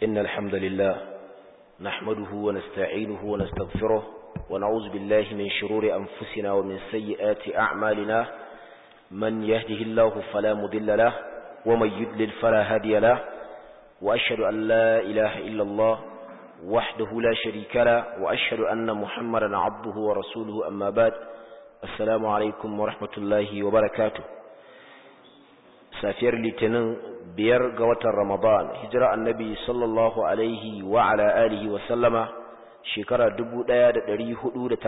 إن الحمد لله نحمده ونستعينه ونستغفره ونعوذ بالله من شرور أنفسنا ومن سيئات أعمالنا من يهده الله فلا مضل له ومن يدلل فلا هادي له وأشهد أن لا إله إلا الله وحده لا شريك له وأشهد أن محمدا عبده ورسوله أما بعد السلام عليكم ورحمة الله وبركاته safiyar litinin biyar ga watan ramadan hijira annabi sallallahu alaihi wa ala alihi wa sallama shekara 1439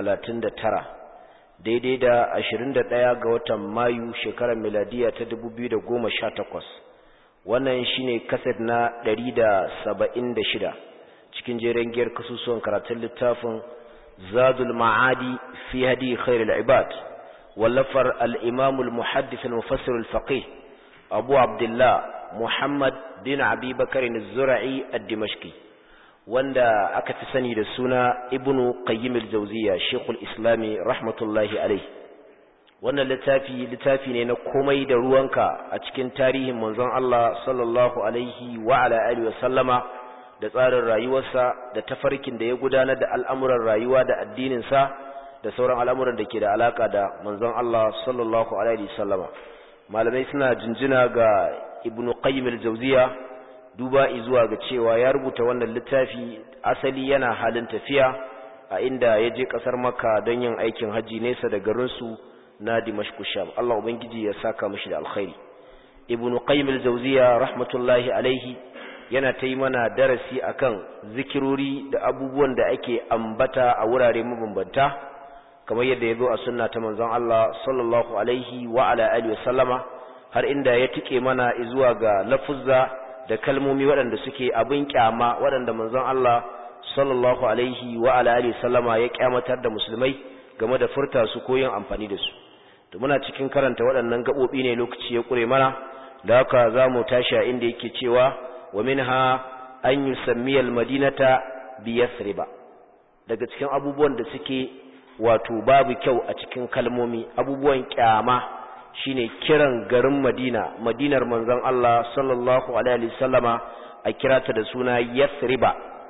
daidai da 21 ga watan mayu shekarar miladiya ta 2018 wannan shine kaset na 176 cikin jeren giyar kasusuwan karatun littafin zadul ma'adi fi hadi khairul ibad wallafar al-imam al-muhaddith al-mufassir al-faqih abu abdullah muhammad bin abi bakarin zura'i ad-dimashqi wanda aka fi sani da suna ibnu qayyim al-jawziya shekul islami rahmatullahi alaihi wannan littafi littafi ne na komai da ruwanka a cikin tarihin manzon Allah sallallahu alaihi wa ala alihi wa sallama da tsarin rayuwarsa da tafarkin da ya gudanar da al'amuran rayuwa da addinin sa da sauran al'amuran da ke da alaka da manzon Allah sallallahu alaihi wa sallama malamai suna jinjina ga ibnu qayyim al-jawziya duba zuwa ga cewa ya rubuta wannan littafi asali yana halin tafiya a inda ya je kasar makka don yin aikin haji nesa da garin su na dimashq sham Allah ubangiji ya saka mishi da alkhairi ibnu qayyim al-jawziya rahmatullahi alaihi yana ta yi mana darasi akan zikirori da abubuwan da ake ambata a wurare mabambanta kamar yadda ya zo a sunna ta manzon Allah sallallahu alaihi wa ala alihi wa sallama har inda ya tike mana zuwa ga lafuzza da kalmomi waɗanda suke abin kyama waɗanda manzon Allah sallallahu alaihi wa ala alihi wa sallama ya kyamatar da musulmai game da furta su ko yin amfani da su to muna cikin karanta waɗannan gabobi ne lokaci ya kure mana da haka zamu tashi a inda yake cewa wa minha an yusammiya al-madinata bi yasriba daga cikin abubuwan da suke wato babu kyau a cikin kalmomi abubuwan kyama shine kiran garin Madina Madinar manzon Allah sallallahu alaihi wasallama a kirata da suna Yathriba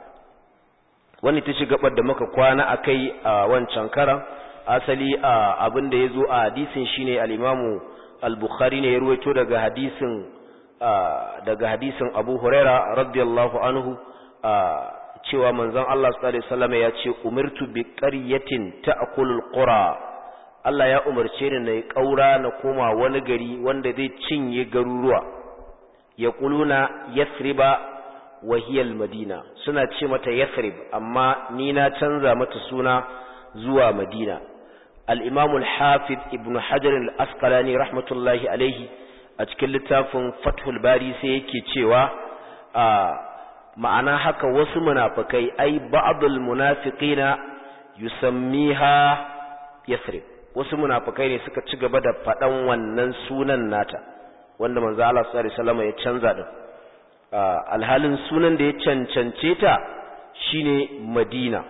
wani ta ci gabar da muka kwana akai a wancan karan asali abin da yazo a hadisin shine al-Imam al-Bukhari ne ya ruwaito daga hadisin daga hadisin Abu Huraira radiyallahu anhu cewa manzon Allah sallallahu alaihi wasallam ya ce umirtu bi qaryatin ta'kulul qura Allah ya umarce ni na kaura na koma wani gari wanda zai cinye garuruwa yaquluna yathriba wa hiya madina suna ce mata yathrib amma ni na canza mata suna zuwa madina al-imam al-hafiz ibn hajar al-asqalani rahmatullahi alaihi a cikin littafin fathul bari sai yake cewa ma'ana haka wasu munafikai ai ba'dul munafiqina yusammiha yasrib wasu munafikai ne suka ci gaba da fadan wannan sunan nata wanda manzo Allah sallallahu alaihi wasallam ya canza din alhalin sunan da ya cancance ta shine Madina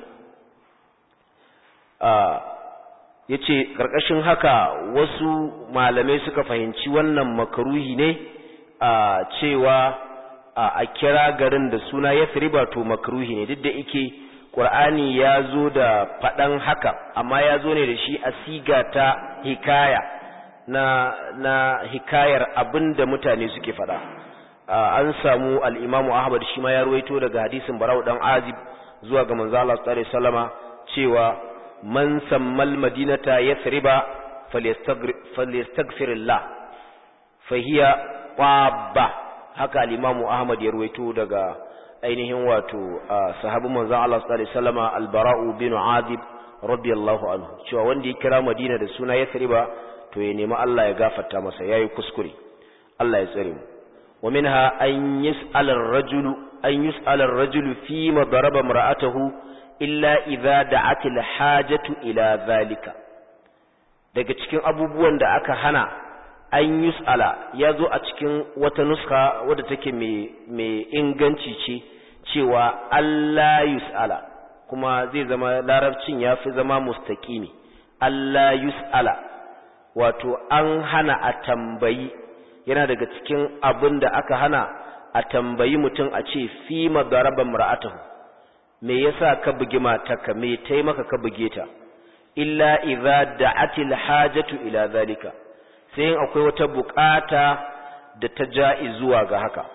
yace karkashin haka wasu malamai suka fahimci wannan makaruhi ne a cewa a kira garin da suna Yathriba to makruhi ne duk da yake Qur'ani ya zo da faɗan haka amma ya zo ne da shi a siga ta hikaya na na hikayar abinda mutane suke faɗa an samu al-Imam Ahmad shi ma ya ruwaito daga hadisin Barau dan Azib zuwa ga manzo Allah sallallahu alaihi wasallama cewa man sammal madinata Yathriba falyastaghfirillah fahiya qabba haka al-Imam Ahmad ya ruwaito daga ainihin wato sahabin manzon Allah sallallahu alaihi wasallama al-Bara'u bin Azib radiyallahu anhu cewa wanda ya kira Madina da suna Yathriba to ya nemi Allah ya gafarta masa yayi kuskure Allah ya tsare mu wa minha an yus'al ar-rajulu an yus'al ar-rajulu fi ma daraba imra'atahu illa idza da'at al-hajatu ila zalika daga cikin abubuwan da aka hana an yus'ala ya zo a cikin wata nuska wadda take mai inganci ce cewa Allah yus'ala kuma zai zama larabcin ya fi zama mustaƙimi Allah yus'ala wato an hana a tambayi yana daga cikin abin da aka hana a tambayi mutum a ce fi madaraba mar'atahu me yasa ka bugi matarka me tai maka ka buge ta illa idza da'atil hajatu ila zalika sai in akwai wata bukata da ta ja'i zuwa ga haka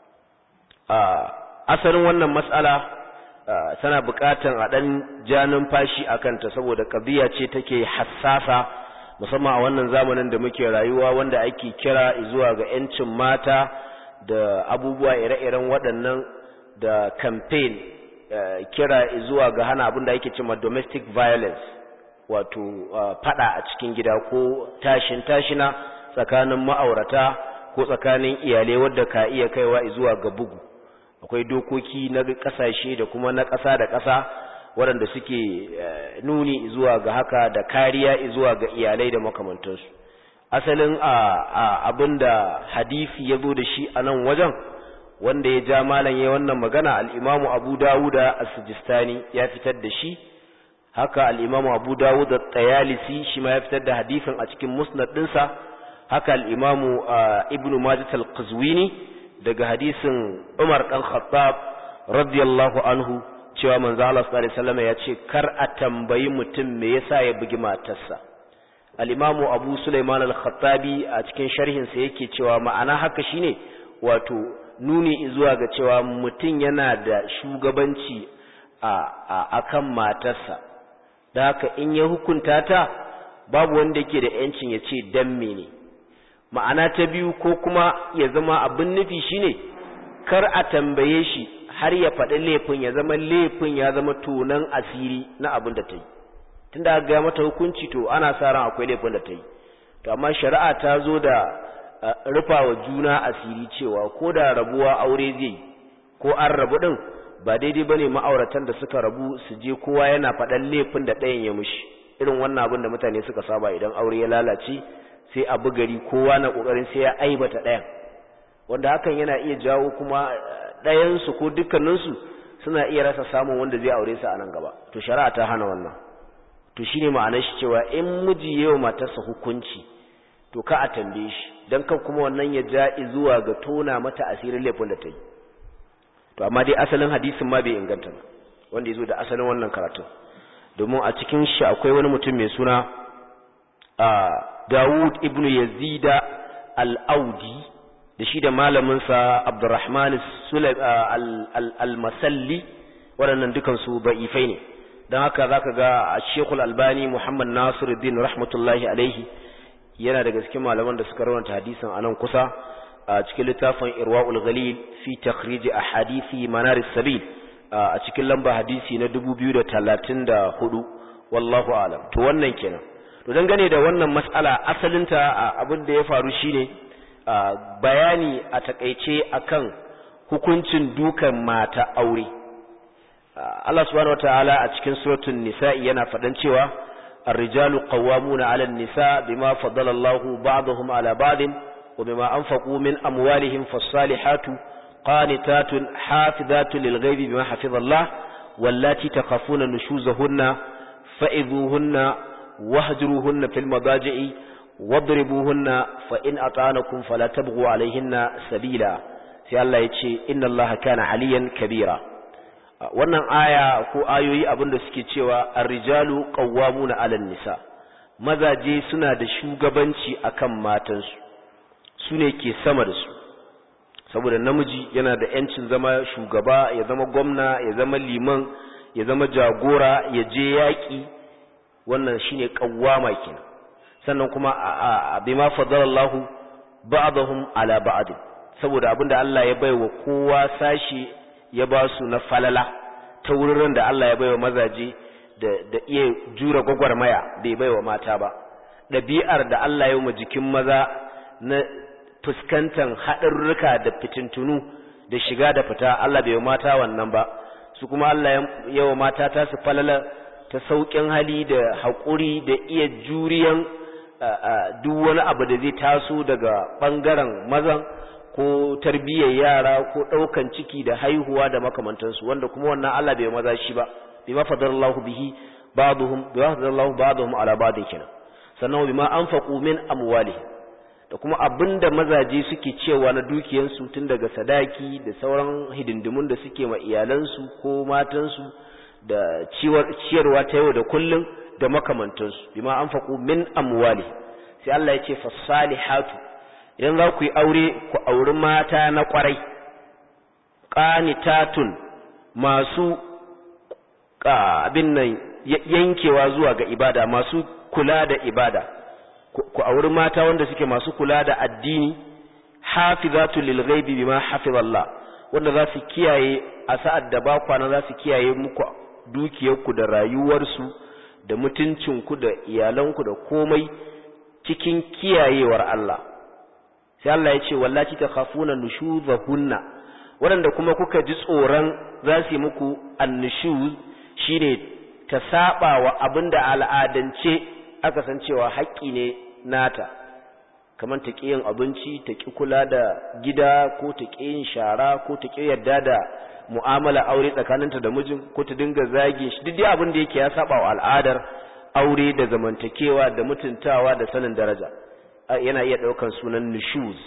a asalin wannan mas'ala tana bukatan a dan janin fashi akan ta saboda kabiya ce take hassasa musamman a wannan zamanin da muke rayuwa wanda ake kira zuwa ga yancin mata da abubuwa ire-iren waɗannan da campaign kira zuwa ga hana abin da ake cewa domestic violence wato fada a cikin gida ko tashin tashina tsakanin ma'aurata ko tsakanin iyalai wadda ka iya kaiwa zuwa ga bugu akwai dokoki na kasashe da kuma na ƙasa da ƙasa waɗanda suke nuni zuwa ga haka da kariya zuwa ga iyalai da makamantansu asalin abin da hadisi ya zo da shi a nan wajen wanda ya ja malam ya wannan magana al'imamu abu dawuda a sijistani ya fitar da shi haka al'imamu abu dawuda tsayalisi shi ma ya fitar da hadisin a cikin musnad ɗinsa haka al'imamu ibn majid al-qazwini daga hadisin umar ɗan khattab radiyallahu anhu cewa manzo Allah sallallahu alaihi wasallam ya ce kar a tambayi mutum me yasa ya bugi matarsa al-imamu abu sulaiman al-khattabi a cikin sharhin sa yake cewa ma'ana haka shine wato nuni zuwa ga cewa mutum yana da shugabanci a akan matarsa da haka in ya hukunta ta babu wanda yake da yancin ya ce dan mene ma'ana ta biyu ko kuma ya zama abin nufi shine kar a tambaye shi har ya faɗi laifin ya zama laifin ya zama tonan asiri na abin da ta yi tunda aka ga mata hukunci to ana sa ran akwai laifin da ta yi to amma shari'a ta zo da rufa wa juna asiri cewa ko da rabuwa aure zai yi ko an rabu din ba daidai bane ma'auratan da suka rabu su je kowa yana faɗan laifin da ɗayan ya mushi irin wannan abin da mutane suka saba idan aure ya lalace sai a gari kowa na kokarin sai ya aibata ɗayan wanda hakan yana iya jawo kuma ɗayansu ko dukkaninsu suna iya rasa samun wanda zai aure su a nan gaba to shari'a ta hana wannan to shine ma'anar shi cewa in miji yayin matarsa hukunci to ka a tambaye shi dan kan kuma wannan ya ja zuwa ga tona mata asirin laifin da ta yi to amma dai asalin hadisin ma bai inganta ba wanda yazo da asalin wannan karatun domin a cikin shi akwai wani mutum mai suna Dawud ibn Yazida al-Audi da shi da malaminsa Abdurrahman al-Masalli waɗannan dukansu ba'ifai ne don haka za ka ga a Shekul Albani Muhammad Nasiruddin rahmatullahi alaihi yana daga cikin malaman da suka rawanta hadisin a nan kusa a cikin littafin Irwa'ul Ghalil fi takhrij ahadisi Manaris Sabil a cikin lamba hadisi na 2034 wallahu a'lam to wannan kenan to dangane da wannan mas'ala asalinta abin da ya faru shine bayani a takaice akan hukuncin dukan mata aure Allah subhanahu wataala a cikin suratul nisa'i yana faɗan cewa ar-rijalu qawwamuna 'ala an-nisa bima faddala Allahu ba'dahum 'ala ba'din wa bima anfaqu min amwalihim fas-salihatu qanitatun hafizatun lil-ghaibi bima hafiza Allah wallati takhafuna nushuzahunna fa'idhuhunna wahjuruhunna fil madaji'i wadribuhunna fa in ata'anakum fala tabghu alayhinna sabila sai Allah ya ce inna Allah kana aliyan kabira wannan aya ko ayoyi abinda suke cewa ar-rijalu qawwamuna 'alan nisa mazaje suna da shugabanci akan matansu sune ke sama da su saboda namiji yana da yancin zama shugaba ya zama gwamna ya zama liman ya zama jagora ya je yaki wannan shine qawwama kenan sannan kuma a bima fadalallahu ba'dahum ala ba'd saboda abinda Allah ya baiwa kowa sashi ya ba su na falala ta wurin da Allah ya baiwa mazaje da da iya jura gwagwarmaya bai baiwa mata ba ɗabi'ar da Allah ya yi jikin maza na fuskantar haɗarurruka da fitintunu da shiga da fita Allah bai mata wannan ba su kuma Allah ya wa mata ta su falala ta sauƙin hali da haƙuri da iya juriyan duk wani abu da zai taso daga ɓangaren mazan ko tarbiyyar yara ko ɗaukan ciki da haihuwa da makamantansu wanda kuma wannan Allah bai maza shi ba bima fadarallahu bihi ba'dhum bima fadarallahu ba'dhum ala ba'd kenan sannan bima anfaqu min amwalihim da da kuma abinda mazaje suke cewa na dukiyansu tun daga sadaki da sauran hidindimun da suke ma iyalansu ko matansu da ciyarwa ta yau da kullum da makamantansu bima anfaqu min amwali sai Allah ya ce fasalihatu idan za ku yi aure ku auri mata na kwarai qanitatun masu abin nan yankewa zuwa ga ibada masu kula da ibada ku auri mata wanda suke masu kula da addini hafizatu lil ghaibi bima hafizallah wanda za su kiyaye a sa'ad da ba kwana za su kiyaye muku dukiyarku da rayuwarsu da mutuncinku da iyalanku da komai cikin kiyayewar Allah sai Allah ya ce wallahi takhafuna nushuzahunna waɗanda kuma kuka ji tsoron za su yi muku annushuz shine ta saba wa abinda al'adance aka san cewa haƙƙi ne nata kamar ta ƙi yin abinci ta ƙi kula da gida ko ta ƙi yin shara ko ta ƙi yarda da mu'amala aure tsakaninta da mijin ko ta dinga zagin shi duk abin da yake ya saba wa al'adar aure da zamantakewa da mutuntawa da sanin daraja yana iya ɗaukan sunan nushuz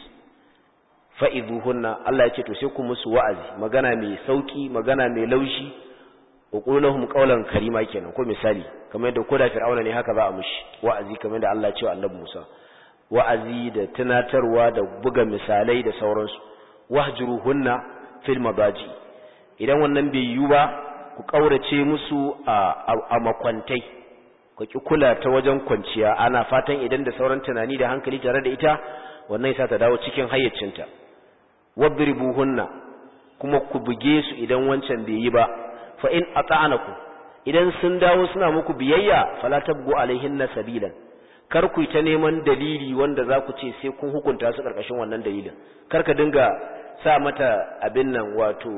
fa'iduhunna Allah ya ce to sai ku musu wa'azi magana mai sauki magana mai laushi uqulahum qawlan karima kenan ko misali kamar yadda koda fir'auna ne haka za a mushi wa'azi kamar da Allah ya ce wa annabi Musa wa'azi da tunatarwa da buga misalai da sauransu wahjuruhunna fil madaji idan wannan bai yiwu ba ku kaurace musu a makwantai ku ki kula ta wajen kwanciya ana fatan idan da sauran tunani da hankali tare da ita wannan yasa ta dawo cikin hayyacinta wadribuhunna kuma ku buge su idan wancan bai yi ba fa in ata'anaku idan sun dawo suna muku biyayya fala tabgu alaihinna sabilan kar ku ta neman dalili wanda za ku ce sai kun hukunta su karkashin wannan dalilin kar ka dinga sa mata abin nan wato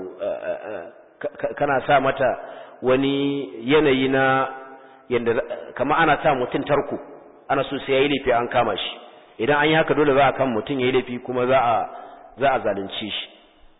kana sa mata wani yanayi na yanda kama ana sa mutum tarko ana so sai yayi laifi an kama shi idan an yi haka dole za a kan mutum yayi laifi kuma za a za a zalunce shi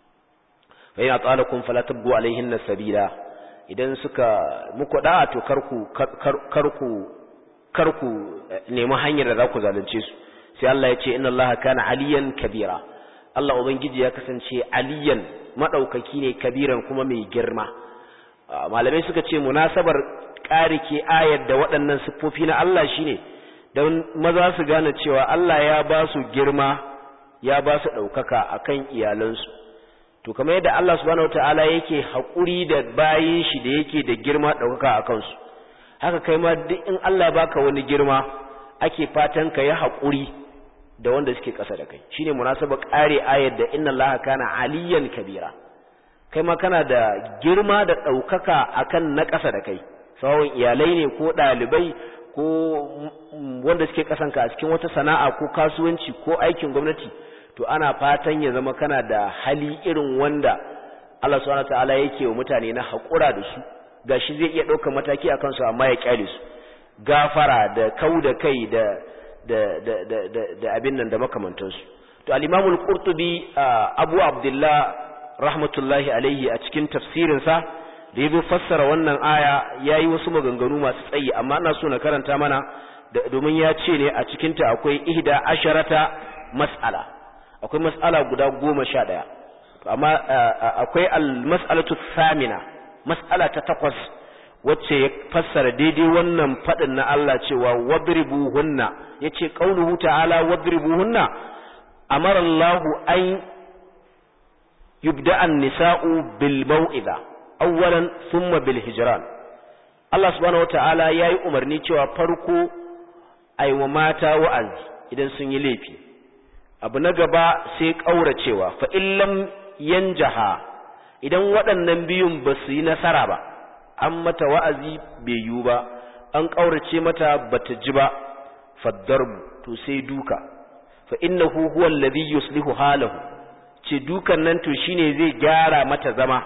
fa yana tsalakum fala tabgu alaihinna sabila idan suka muku da'a to karku karku karku nemi hanyar da za ku zalunce su sai Allah ya ce inna Allah kana aliyan kabira Allah ubangiji ya kasance aliyan madaukaki ne kabiran kuma mai girma malamai suka ce munasabar ƙarike ayar da waɗannan siffofi na Allah shine don maza su gane cewa Allah ya ba su girma ya ba su ɗaukaka akan iyalansu to kamar yadda Allah subhanahu wataala yake haƙuri da bayin shi da yake da girma ɗaukaka a kansu haka kai ma duk in Allah ya baka wani girma ake fatan ka yi haƙuri da wanda suke ƙasa da kai shine munasaba ƙare ayar da inna Allah kana aliyan kabira kai ma kana da girma da ɗaukaka akan na ƙasa da kai sawon iyalai ne ko ɗalibai ko wanda suke ƙasanka a cikin wata sana'a ko kasuwanci ko aikin gwamnati to ana fatan ya zama kana da hali irin wanda Allah subhanahu wataala yake wa mutane na haƙura da su gashi zai iya ɗaukar mataki a kansu amma ya kyale su gafara da kau da kai da da da da da, da abin nan da makamantansu to al-Imam al-Qurtubi Abu Abdullah rahmatullahi alaihi a cikin tafsirin sa da yazo fassara wannan aya yayi wasu maganganu masu tsayi amma ina so na karanta mana domin ya ce ne a cikin ta akwai ihda asharata mas'ala akwai mas'ala guda goma sha ɗaya amma akwai al-mas'alatu thamina mas'ala ta takwas wacce ya fassara daidai wannan faɗin na Allah cewa wadribuhunna yace qauluhu ta'ala wadribuhunna amara Allah an yubda an-nisa'u bil mau'iza awwalan thumma bil hijran Allah subhanahu wata'ala yayi umarni cewa farko aiwa mata wa'azi idan sun yi laifi abu na gaba sai ƙauracewa fa illam yanjaha idan waɗannan biyun ba su yi nasara ba an mata wa'azi bai yiwu ba an ƙaurace mata bata ji ba faddarbu to sai duka fa innahu huwa alladhi yuslihu halahu ce dukan nan to shine zai gyara mata zama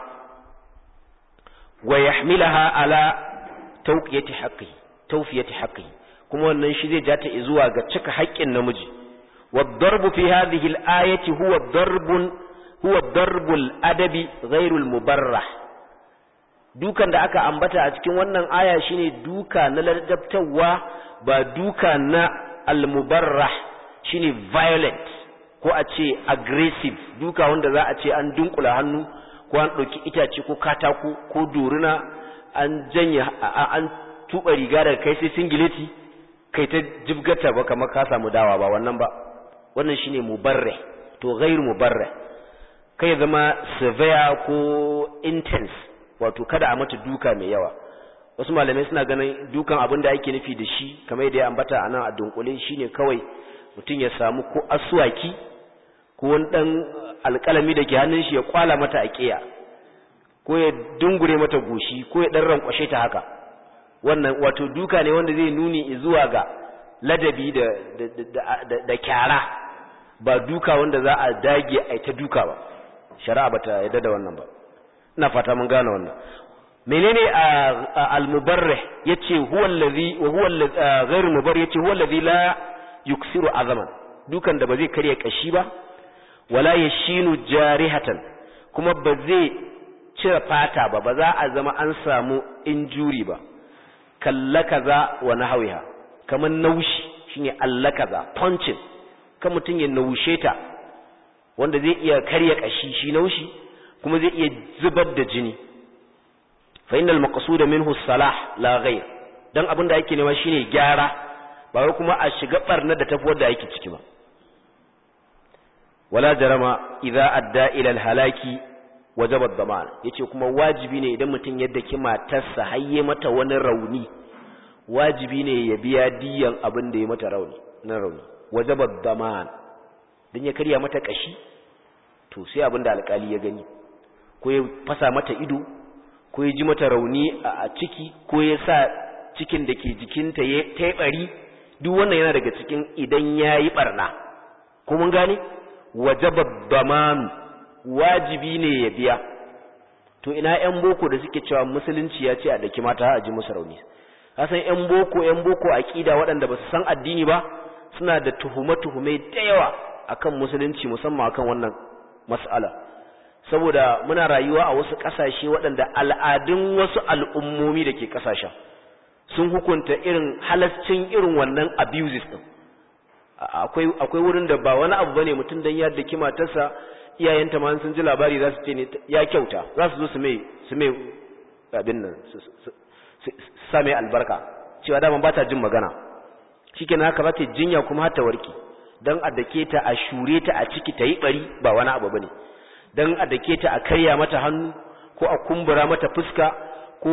wa yahmilaha ala tawqiyati haqqi tawfiyati haqqi kuma wannan shi zai jata zuwa ga cika haƙƙin namiji والضرب في هذه الآية هو الضرب هو الضرب الأدبي غير المبرح dukan da aka ambata a cikin wannan aya shine duka na ladabtawa ba duka na almubarrah shine violent ko a ce aggressive duka wanda za a ce an dunkula hannu ko an ɗauki itace ko katako ko doruna an janya an tuba riga daga kai sai singileti kai ta jibgata ba kamar ka samu dawa ba wannan ba wannan shine mubarre to ghairu mubarre kai zama severe ko intense wato kada a mata duka mai yawa wasu malamai suna ganin dukan abin da ake nufi da shi kamar yadda ya ambata a nan a dunkule shine kawai mutum ya samu ko aswaki ko wani dan alƙalami da ke hannun shi ya kwala mata a ƙiya ko ya dungure mata goshi ko ya dan rankwashe ta haka wannan wato duka ne wanda zai nuni zuwa ga ladabi da da da kyara ba duka wanda za a dage a ta duka ba shari'a bata yarda da wannan ba ina fata mun gane wannan menene al-mubarrih yace huwa allazi wa huwa ghairu mubarrih yace huwa allazi la yuksiru azaman dukan da ba zai karya kashi ba wala yashinu jarihatan kuma ba zai cire fata ba ba za a zama an samu injuri ba kallakaza wa nahwiha kaman naushi shine allakaza punching kan mutun ya naushe ta wanda zai iya karya kashi shi naushi kuma zai iya zubar da jini fa innal maqsud minhu salah la ghayr dan abin da yake nema shine gyara ba wai kuma a shiga barna da tafi wanda yake ciki ba wala jarama idza adda ila al halaki wajaba dhaman yace kuma wajibi ne idan mutum yadda ki matarsa hayye mata wani rauni wajibi ne ya biya diyan abin da ya mata rauni na rauni wajaba dhaman dan ya karya mata kashi to sai abin da alkali ya gani ko ya fasa mata ido ko ya ji mata rauni a ciki ko ya sa cikin da ke jikinta ya taibari duk wannan yana daga cikin idan ya yi barna ko mun gane wajaba damanu wajibi ne ya biya to ina yan boko da suke cewa musulunci ya ce a daki mata a ji musu rauni kasan yan boko yan boko aqida waɗanda ba su san addini ba suna da tuhume-tuhume da yawa akan musulunci musamman akan wannan mas'ala saboda muna rayuwa a wasu ƙasashe waɗanda al'adun wasu al'ummomi da ke ƙasashen sun hukunta irin halascin irin wannan abuses ɗin akwai akwai wurin da ba wani abu bane mutum dan ya daki matarsa iyayenta ma sun ji labari za su ce ne ya kyauta za su zo su mai su mai abin nan su sa mai albarka cewa daman ba ta jin magana shikenan haka za ta jinya kuma har ta warke dan a dake ta a shure ta a ciki ta yi bari ba wani abu bane dan a dake ta a karya mata hannu ko a kumbura mata fuska ko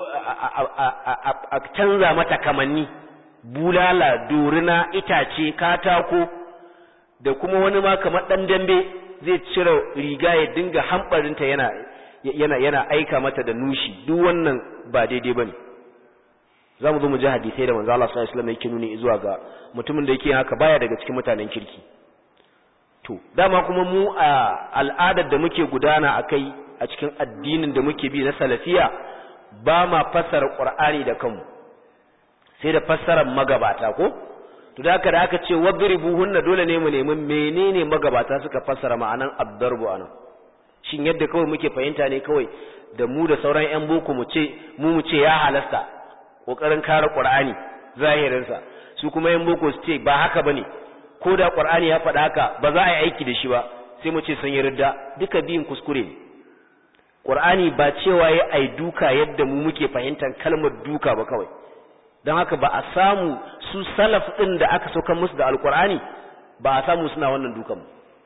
a canza mata kamanni bulala dorina itace katako da kuma wani ma kamar dan dambe zai cire riga ya dinga hambarinta yana yana yana aika mata da nushi duk wannan ba daidai bane zamu zo mu ji hadisi da manzo Allah sallallahu alaihi wasallam yake nuni zuwa ga mutumin da yake haka baya daga cikin mutanen kirki to dama kuma mu a al'adar da muke gudana akai a cikin addinin da muke bi na salafiya ba ma fassara qur'ani da kanmu sai da fassarar magabata ko to da haka da aka ce wadribuhunna dole ne mu nemi menene magabata suka fassara ma'anan abdarbu anan shin yadda kawai muke fahimta ne kawai da mu da sauran yan boko mu ce mu mu ce ya halasta kokarin kare qur'ani zahirin sa su kuma yan boko su ce ba haka bane ko da qur'ani ya faɗa haka ba za a yi aiki da shi ba sai mu ce sun yi ridda duka biyun kuskure ne qur'ani ba cewa ya ai duka yadda mu muke fahimtar kalmar duka ba kawai don haka ba a samu su salaf ɗin da aka saukan musu da alkur'ani ba a samu suna wannan dukan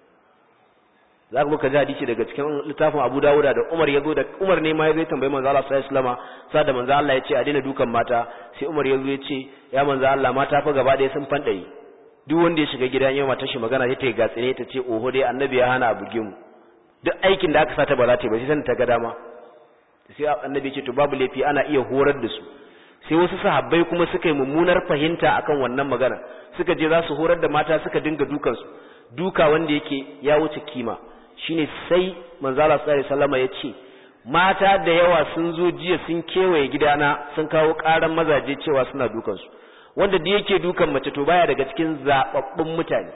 za ka muka ji hadisi daga cikin littafin Abu Dawuda da Umar ya zo da Umar ne ma ya zo tambayi manzo Allah sallallahu alaihi wasallam sa da manzo Allah ya ce a daina dukan mata sai Umar ya zo ya ce ya manzo Allah mata fa gaba ɗaya sun fandare duk wanda ya shiga gidan yau matar shi magana sai ta yi gatsine ta ce oho dai annabi ya hana a buge mu duk aikin da aka sata ba za ta yi ba sai san ta ga dama sai annabi ya ce to babu laifi ana iya horar da su sai wasu sahabbai kuma suka yi mummunar fahimta akan wannan magana suka je za su horar da mata suka dinga dukansu duka wanda yake ya wuce kima shine sai manzo Allah sallallahu alaihi wasallam ya ce mata da yawa sun zo jiya sun kewaye gidana sun kawo karan mazaje cewa suna dukansu wanda da yake dukan mace to baya daga cikin zababbun mutane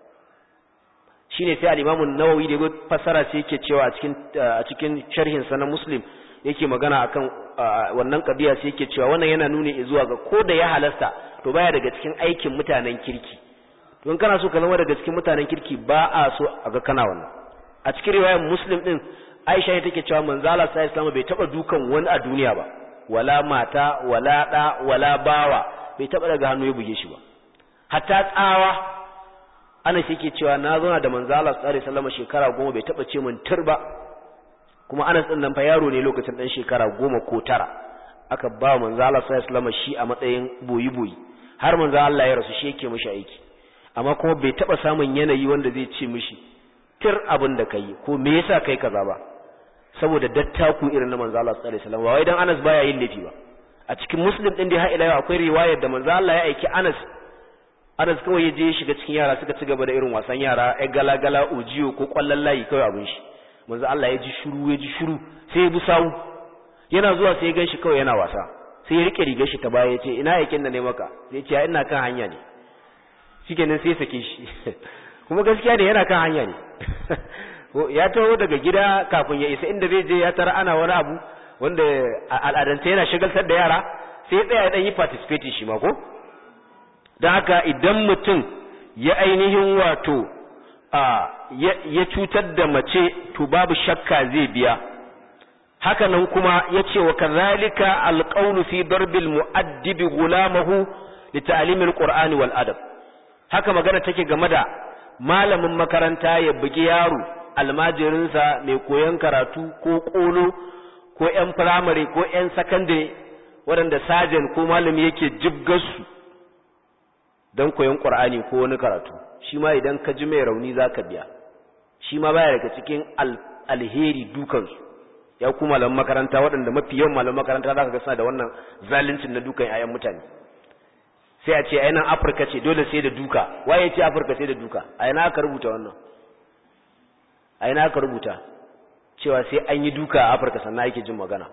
shine sai al-Imam an-Nawawi da ya fassara sai yake cewa a cikin a cikin sharhin sa na Muslim yake magana akan wannan kabiya sai yake cewa wannan yana nuni zuwa ga ko da ya halasta to baya daga cikin aikin mutanen kirki don kana so ka zama daga cikin mutanen kirki ba a so a ga kana wannan a cikin riwayar muslim din aisha ne take cewa manzo Allah sallallahu bai taba dukan wani a duniya ba wala mata wala da wala bawa bai taba daga hannu ya buge shi ba hatta tsawa ana shi ke cewa na zauna da manzo Allah sallallahu alaihi wasallam shekara goma bai taba ce min turba kuma Anas din nan fa yaro ne lokacin dan shekara goma ko tara aka ba manzo Allah sallallahu alaihi wasallam shi a matsayin boyi boyi har manzo Allah ya rasu shi yake mishi aiki amma kuma bai taba samun yanayi wanda zai ce mishi tir abin da kai ko me yasa kai kaza ba saboda dattaku irin na manzo Allah sallallahu alaihi wasallam wai dan Anas baya yin laifi ba a cikin Muslim din dai har ila yau akwai riwayar da manzo Allah ya aiki Anas Anas kawai ya je ya shiga cikin yara suka ci gaba da irin wasan yara ai gala gala ujiyo ko kwallon layi kawai abin shi manzo Allah ya ji shiru ya ji shiru sai ya bi sawu yana zuwa sai ya ganshi kawai yana wasa sai ya rike rigar shi ta baya ya ce ina yakin da ne maka sai ya ce ina kan hanya ne shikenan sai ya sake shi kuma gaskiya ne yana kan hanya ne ya taho daga gida kafin ya isa inda zai je ya tara ana wani abu wanda al'adance yana shigaltar da yara sai ya tsaya ya dan yi participate shi ma ko don haka idan mutum ya ainihin wato ya cutar da mace to babu shakka zai biya haka nan kuma ya ce wa kazalika alƙaunu fi darbil mu'addibi gulamahu li ta'limil qur'ani wal adab haka magana take game da malamin makaranta ya bugi yaro almajirinsa mai koyon karatu ko kolo ko yan firamare ko yan sakandare waɗanda sajan ko malami yake jibgarsu don koyon ƙur'ani ko wani karatu shi ma idan ka ji mai rauni za ka biya shi ma baya daga cikin alheri dukansu ya ku malam makaranta waɗanda mafi yawan malam makaranta za ka ga suna da wannan zaluncin na dukan 'ya'yan mutane sai a ce ainihin afirka ce dole sai da duka waye ce afirka sai da duka a yana aka rubuta wannan a yana aka rubuta cewa sai an yi duka a afirka sannan ake jin magana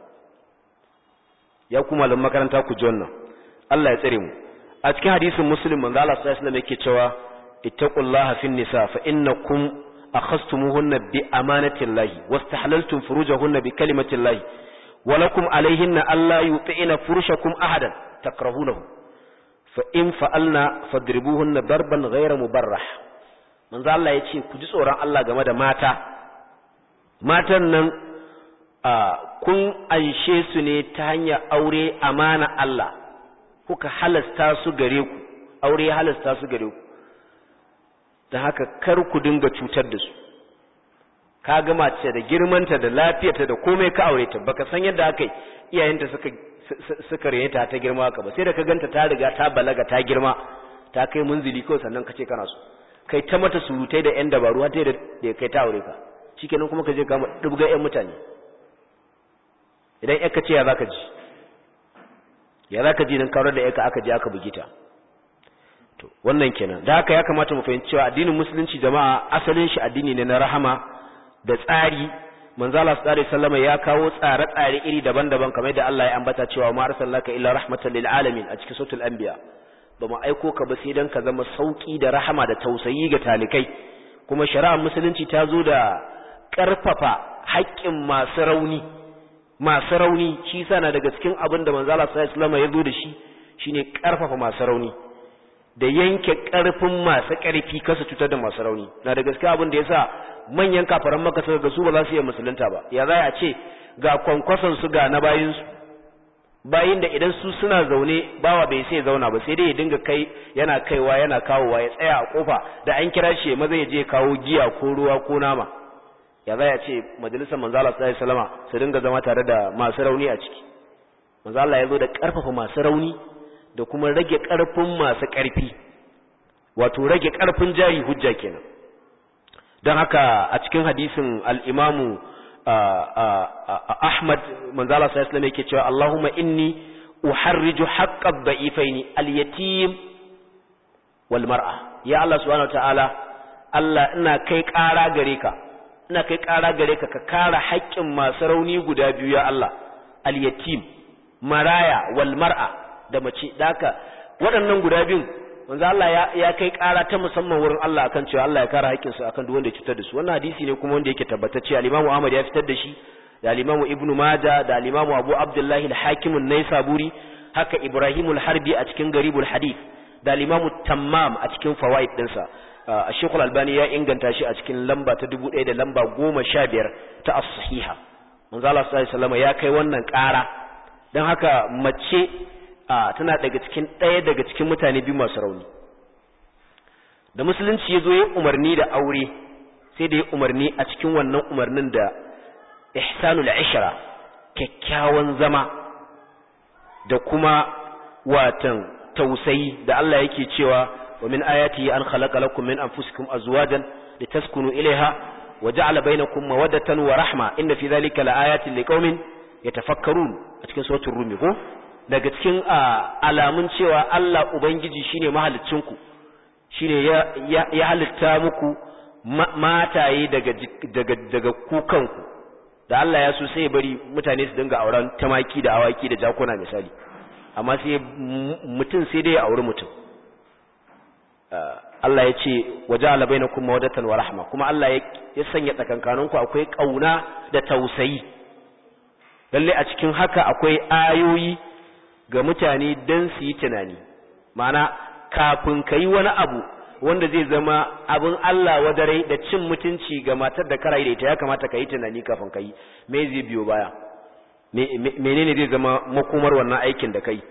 ya ku malam makaranta ku ji wannan allah ya tsare mu a cikin hadisin muslim manzo Allah sallallahu alaihi wasallam yake cewa ittaqullaha fin nisa fa innakum akhastumuhunna bi amanati llahi wastahlaltum furujahunna bi kalimati llahi wa lakum alayhinna alla yuti'ina furushakum ahadan takrahunahu fa in fa'alna fadribuhunna darban ghayra mubarrah manzo Allah yace ku ji tsoron Allah game da mata matan nan kun anshe su ne ta hanyar aure amana Allah kuka halasta su gare ku aure ya halasta su gare ku da haka kar ku dinga cutar da su ka ga mace da girmanta da lafiyarta da komai ka aure ta baka san yadda aka iyayenta suka suka rene ta ta girma ka ba sai da ka ganta ta riga ta balaga ta girma ta kai munzili kawai sannan ka ce kana so kai ta mata surutai da yan dabaru har da da kai ta aure ka shikenan kuma ka je ka dubga yan mutane idan ka ce ya zaka ji ya za ka ji nan kawar da yaka aka je aka bugi ta to wannan kenan da haka ya kamata mu fahimci cewa addinin musulunci jama'a asalin shi addini ne na rahama da tsari manzo Allah sallallahu alaihi wasallam ya kawo tsare-tsare iri daban-daban kamar yadda Allah ya ambata cewa ma arsalnaka illa rahmatan lil alamin a cikin suratul anbiya ba mu aiko ka ba sai dan ka zama sauki da rahama da tausayi ga talikai kuma shari'ar musulunci ta zo da karfafa haƙƙin masu rauni masu rauni shi sana daga cikin abin da manzo Allah sallallahu alaihi wasallam ya zo da shi shine karfafa masu rauni da yanke karfin masu karfi kasa cutar da masu rauni na da gaskiya abin da yasa manyan kafaran maka suka ga su ba za su iya musulunta ba ya za a ce ga kwankwason su ga na bayin su bayin da idan su suna zaune bawa bai sai zauna ba sai dai ya dinga kai yana kaiwa yana kawowa ya tsaya a kofa da an kira shi maza ya je kawo giya ko ruwa ko nama ya za a ce majalisar manzo Allah sallallahu alaihi wasallama su dinga zama tare da masu rauni a ciki manzo Allah ya zo da karfafa masu rauni da kuma rage karfin masu karfi wato rage karfin jari hujja kenan don haka a cikin hadisin al-Imam Ahmad manzo Allah sallallahu alaihi wasallam yake cewa Allahumma inni uharriju haqqad da'ifaini al-yatim wal mar'a ya Allah subhanahu wa ta'ala Allah ina kai ƙara gare ka ina kai ƙara gare ka ka kare haƙƙin masu rauni guda biyu ya Allah al-yatim maraya wal mar'a da mace daka waɗannan guda biyun manzo Allah ya, ya kai ƙara ta musamman wurin Allah akan cewa Allah ya kare haƙƙin su akan duk wanda ya cutar da su wannan hadisi ne kuma wanda yake tabbatacce al-Imam Ahmad ya fitar da shi da al-Imam Ibn Majah da al-Imam Abu Abdullah al-Hakim an-Naisaburi haka Ibrahim al-Harbi a cikin Garibul Hadith da limamu tammam a cikin fawaid dinsa a shekul albani ya inganta shi a cikin lamba ta dubu ɗaya da lamba goma sha biyar ta as-sahiha manzo Allah sallallahu ya kai wannan ƙara don haka mace tana daga cikin ɗaya daga cikin mutane biyu masu rauni da musulunci ya zo ya umarni da aure sai da ya umarni a cikin wannan umarnin da ihsanul ishra kyakkyawan zama da kuma watan tausayi da Allah yake cewa wa min ayatihi an khalaqa lakum min anfusikum azwajan litaskunu ilaiha wa ja'ala bainakum mawaddatan wa rahma inna fi dhalika laayatin liqaumin yatafakkarun a cikin suratul rum ko daga cikin alamun cewa Allah ubangiji shine mahaliccinku shine ya ya halitta muku mataye daga daga daga kukanku da Allah ya so sai bari mutane su dinga auren tamaki da awaki da jakuna misali amma sai mutum sai dai ya auri mutum Allah ya ce waje alabai na kuma wadatan wa rahma kuma Allah ya sanya tsakankaninku akwai ƙauna da tausayi lalle a cikin haka akwai ayoyi ga mutane don su yi tunani mana kafin ka yi wani abu wanda zai zama abin Allah wadare da cin mutunci ga matar da karayi da ita ya kamata ka yi tunani kafin ka yi me zai biyo baya menene zai zama makomar wannan aikin da kai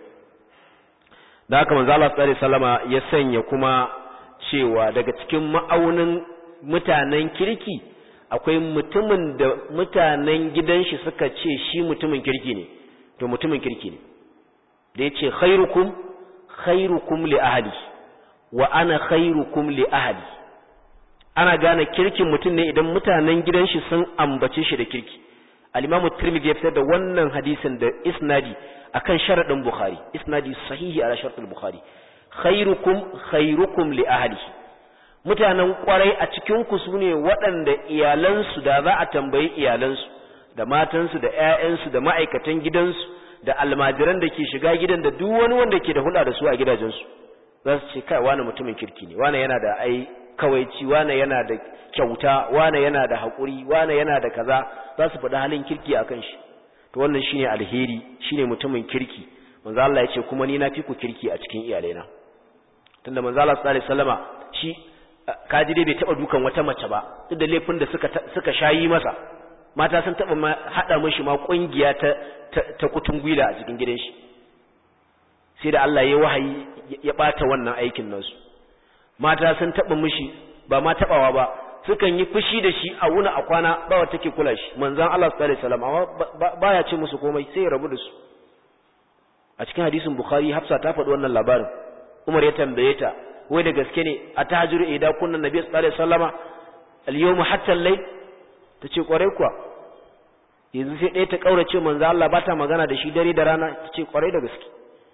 da haka manzo Allah sallallahu alaihi wasallama ya sanya kuma cewa daga cikin ma'aunin mutanen kirki akwai mutumin da mutanen gidan shi suka ce shi mutumin kirki ne to mutumin kirki ne da yace khairukum khairukum li ahli wa ana khairukum li ahli ana gane kirkin mutum ne idan mutanen gidan shi sun ambace shi da kirki al-Imam Tirmidhi ya fitar da wannan hadisin da isnadi akan sharadin Bukhari isnadi sahihi ala sharadin Bukhari khairukum khairukum li ahli mutanen kwarai a cikin ku sune waɗanda iyalansu da za a tambayi iyalansu da matansu da ƴaƴansu da ma'aikatan gidansu da almajiran da ke shiga gidan da duk wani wanda ke da hulɗa da su a gidajensu za su ce kai wani mutumin kirki ne wani yana da ai kawaici wane yana da kyauta wane yana da haƙuri wane yana da kaza za su faɗi halin kirki akan shi to wannan shine alheri shine mutumin kirki manzo Allah ya ce kuma ni na fi ku kirki a cikin iyalaina tunda manzo Allah sallallahu alaihi wasallama shi kaji dai bai taba dukan wata mace ba duk da laifin da suka suka shayi masa mata sun taba ma hada mishi ma kungiya ta ta kutungwila a cikin gidan shi sai da Allah ya wahayi ya bata wannan aikin nasu mata sun taɓa mishi ba ma taɓawa ba sukan yi fushi da shi a wuna a kwana ba wa take kula shi manzan Allah sallallahu alaihi wasallam amma baya ce musu komai sai ya rabu da su a cikin hadisin bukhari hafsa ta faɗi wannan labarin umar ya tambaye ta wai da gaske ne a tahajjuru idan kunna nabi sallallahu alaihi wasallama al-yawm hatta al-layl tace kwarai kuwa yanzu sai ɗaya ta kaurace manzan Allah ba ta magana da shi dare da rana tace kwarai da gaske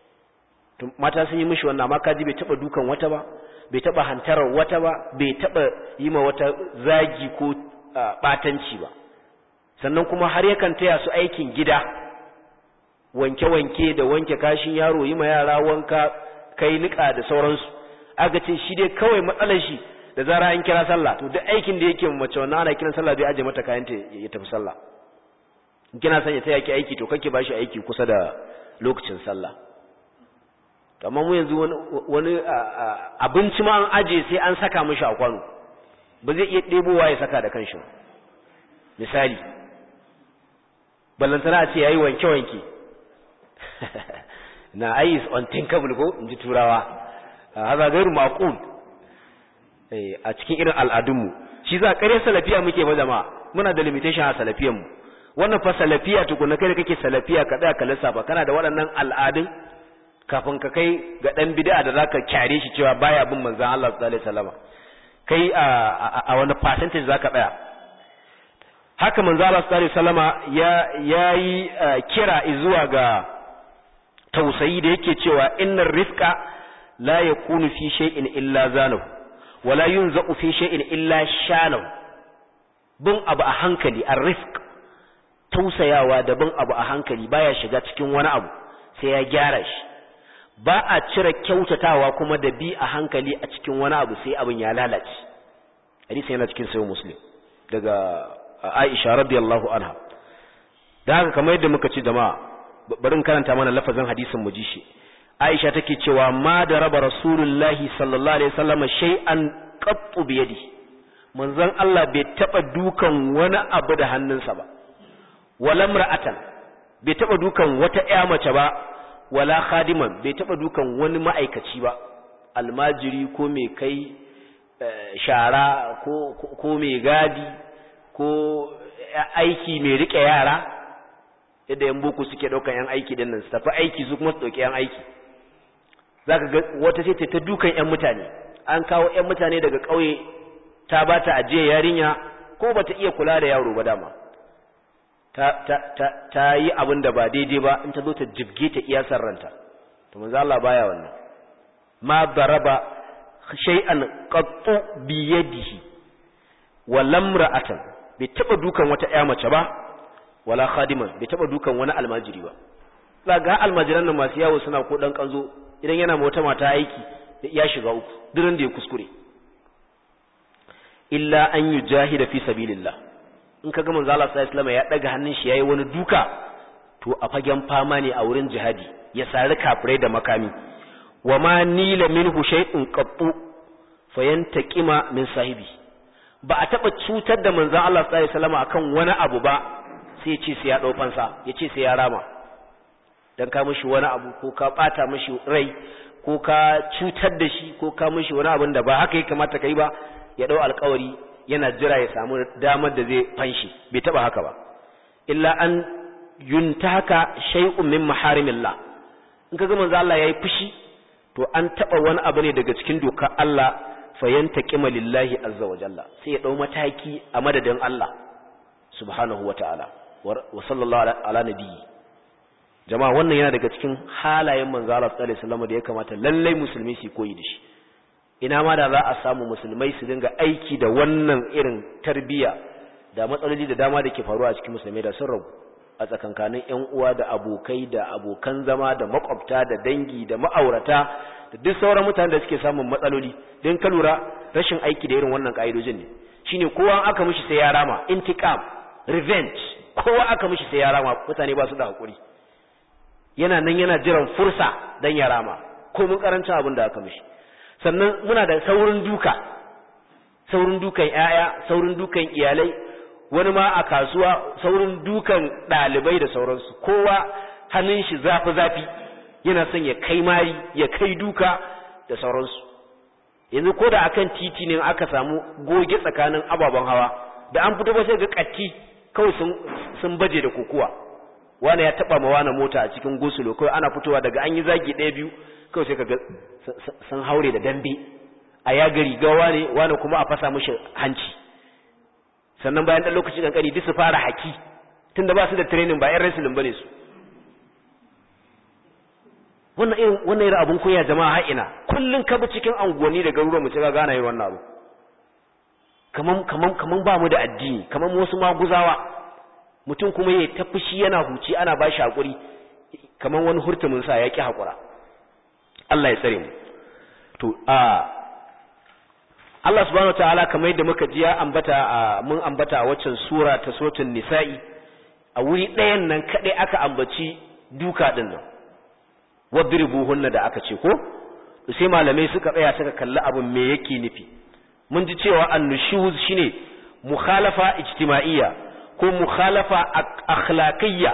mata sun yi mishi wannan amma kaji bai taba dukan wata ba bai taba hantarar wata ba bai taba yi ma wata zagi ko batanci ba sannan kuma har yakan taya su aikin gida wanke-wanke da wanke kashin yaro yi ma yara wanka kai nika da sauransu aka ce shi dai kawai matsalar shi da zara an kira sallah to duk aikin da yake mace wannan ana kiran sallah bai aje mata kayan ta ya tafi sallah kina son ya taya ki aiki to kake bashi aiki kusa da lokacin sallah amma mu yanzu wani abinci ma an aje sai an saka mishi a kwano ba zai iya ɗebowa ya saka da kanshi misali ballantana a ce yayi wanke-wanke na ayis unthinkable ko in ji turawa haza gairu maqul a cikin irin al'adunmu shi za ƙarya salafiya muke ba jama'a muna da limitation a salafiyanmu wannan fa salafiya tukuna kai da kake salafiya ka tsaya ka lissafa kana da waɗannan al'adun kafin ka kai ga dan bid'a da zaka kyare shi cewa baya bin manzon Allah sallallahu alaihi wasallam kai a wani percentage zaka tsaya haka manzon Allah sallallahu alaihi wasallama ya yayi kira zuwa ga tausayi da yake cewa innar rifqa la yakunu fi shay'in illa zanahu wala yunzaqu fi shay'in illa shanahu bin abu a hankali ar-rifq tausayawa da bin abu a hankali baya shiga cikin wani abu sai ya gyara shi ba a cire kyautatawa kuma da bi a hankali a cikin wani abu sai abin ya lalace hadisi yana cikin sayo muslim daga aisha radiyallahu anha da haka kamar yadda muka ci jama'a bari in karanta mana lafazin hadisin mu ji shi Aisha take cewa ma da raba Rasulullahi sallallahu alaihi wasallam shay'an qattu bi yadi manzon Allah bai taba dukan wani abu da hannunsa ba wala mar'atan bai taba dukan wata ƴa mace ba wala khadiman bai taba dukan wani ma'aikaci ba almajiri ko mai kai shara ko ko mai gadi ko aiki mai rike yara yadda yan boko suke daukan yan aiki din nan su tafi aiki su kuma su dauki yan aiki zaka ga wata ce ta dukan yan mutane an kawo yan mutane daga kauye ta bata ajiye yarinya ko bata iya kula da yaro ba dama ta ta ta, ta yi abin da ba daidai ba in ta zo ta jibge ta iya ranta to manzo Allah baya wannan ma daraba shay'an qattu bi yadihi wa lamra'atan bai taba dukan wata ƴa mace ba wala khadiman bai taba dukan wani almajiri ba ga almajiran nan masu yawo suna ko dan kanzo idan yana ma wata mata aiki ya shiga uku durin da ya kuskure illa an yujahida fi sabilillah in kaga manzo Allah sallallahu alaihi ya daga hannun shi yayi wani duka to a fagen fama ne a wurin jihadi ya sari kafirai da makami wa ma nila minhu shay'un qattu fayantaqima min sahibi ba a taba cutar da manzon Allah sallallahu alaihi wasallam akan wani abu ba sai ya ce sai ya dau fansa ya ce sai ya rama dan ka mishi wani abu ko ka bata mishi rai ko ka cutar da shi ko ka mishi wani abin da ba haka ya kamata kai ba ya dau alƙawari yana jira ya samu damar da zai fanshi bai taba haka ba illa an yuntaka shay'un min maharimillah in kaga manzo Allah yayi fushi to an taba wani abu ne daga cikin dokar Allah fayantaqima lillahi azza wa jalla sai ya dau mataki a madadin Allah subhanahu wa ta'ala wa sallallahu ala nabiyyi jama'a wannan yana daga cikin halayen manzo Allah sallallahu alaihi wasallam da ya kamata lallai musulmi su koyi da shi ina ma da za a samu musulmai su dinga aiki da wannan irin tarbiya da matsaloli da dama da ke faruwa a cikin musulmai da sun ragu a tsakankanin ƴan uwa da abokai da abokan zama da makwabta da dangi da ma'aurata da duk sauran mutanen da suke samun matsaloli don ka lura rashin aiki da irin wannan ka'idojin ne shine kowa aka mishi sai ya rama intiqam revenge kowa aka mishi sai ya rama mutane ba su da hakuri yana nan yana jiran fursa dan ya rama ko mun karancin abin da aka mishi sannan muna da saurin duka saurin dukan yaya saurin dukan iyalai wani ma a kasuwa saurin dukan ɗalibai da sauransu kowa hannun shi zafi zafi yana son ya kai mari ya kai duka da sauransu yanzu ko da akan titi ne aka samu goge tsakanin ababen hawa da an fito ba sai ga katti kawai sun sun baje da kokuwa wani ya taba ma wani mota a cikin gosulo kawai ana fitowa daga an yi zagi ɗaya biyu kawai sai kaga sun haure da dambe a ya gari gawa ne wani kuma a fasa mishi hanci sannan bayan ɗan lokaci kankani duk su fara haki tunda ba su da training ba yan wrestling bane su wannan irin wannan irin abun koya jama'a har ina kullun ka bi cikin anguwanni da garuruwan mu ga gana yin wannan abu kaman kaman kaman ba mu da addini kaman wasu maguzawa mutum kuma ya ta fushi yana huci ana ba shi hakuri kaman wani hurtumin sa ya ki hakura Allah ya tsare mu to a Allah subhanahu wataala kamar yadda muka ji ya ambata mun ambata a waccan sura ta suratul nisa'i a wuri ɗayan nan kadai aka ambaci duka din nan wadribuhunna da aka ce ko sai malamai suka tsaya suka kalli abin me yake nufi mun ji cewa annushuz shine mukhalafa ijtima'iyya ko mukhalafa akhlaqiyya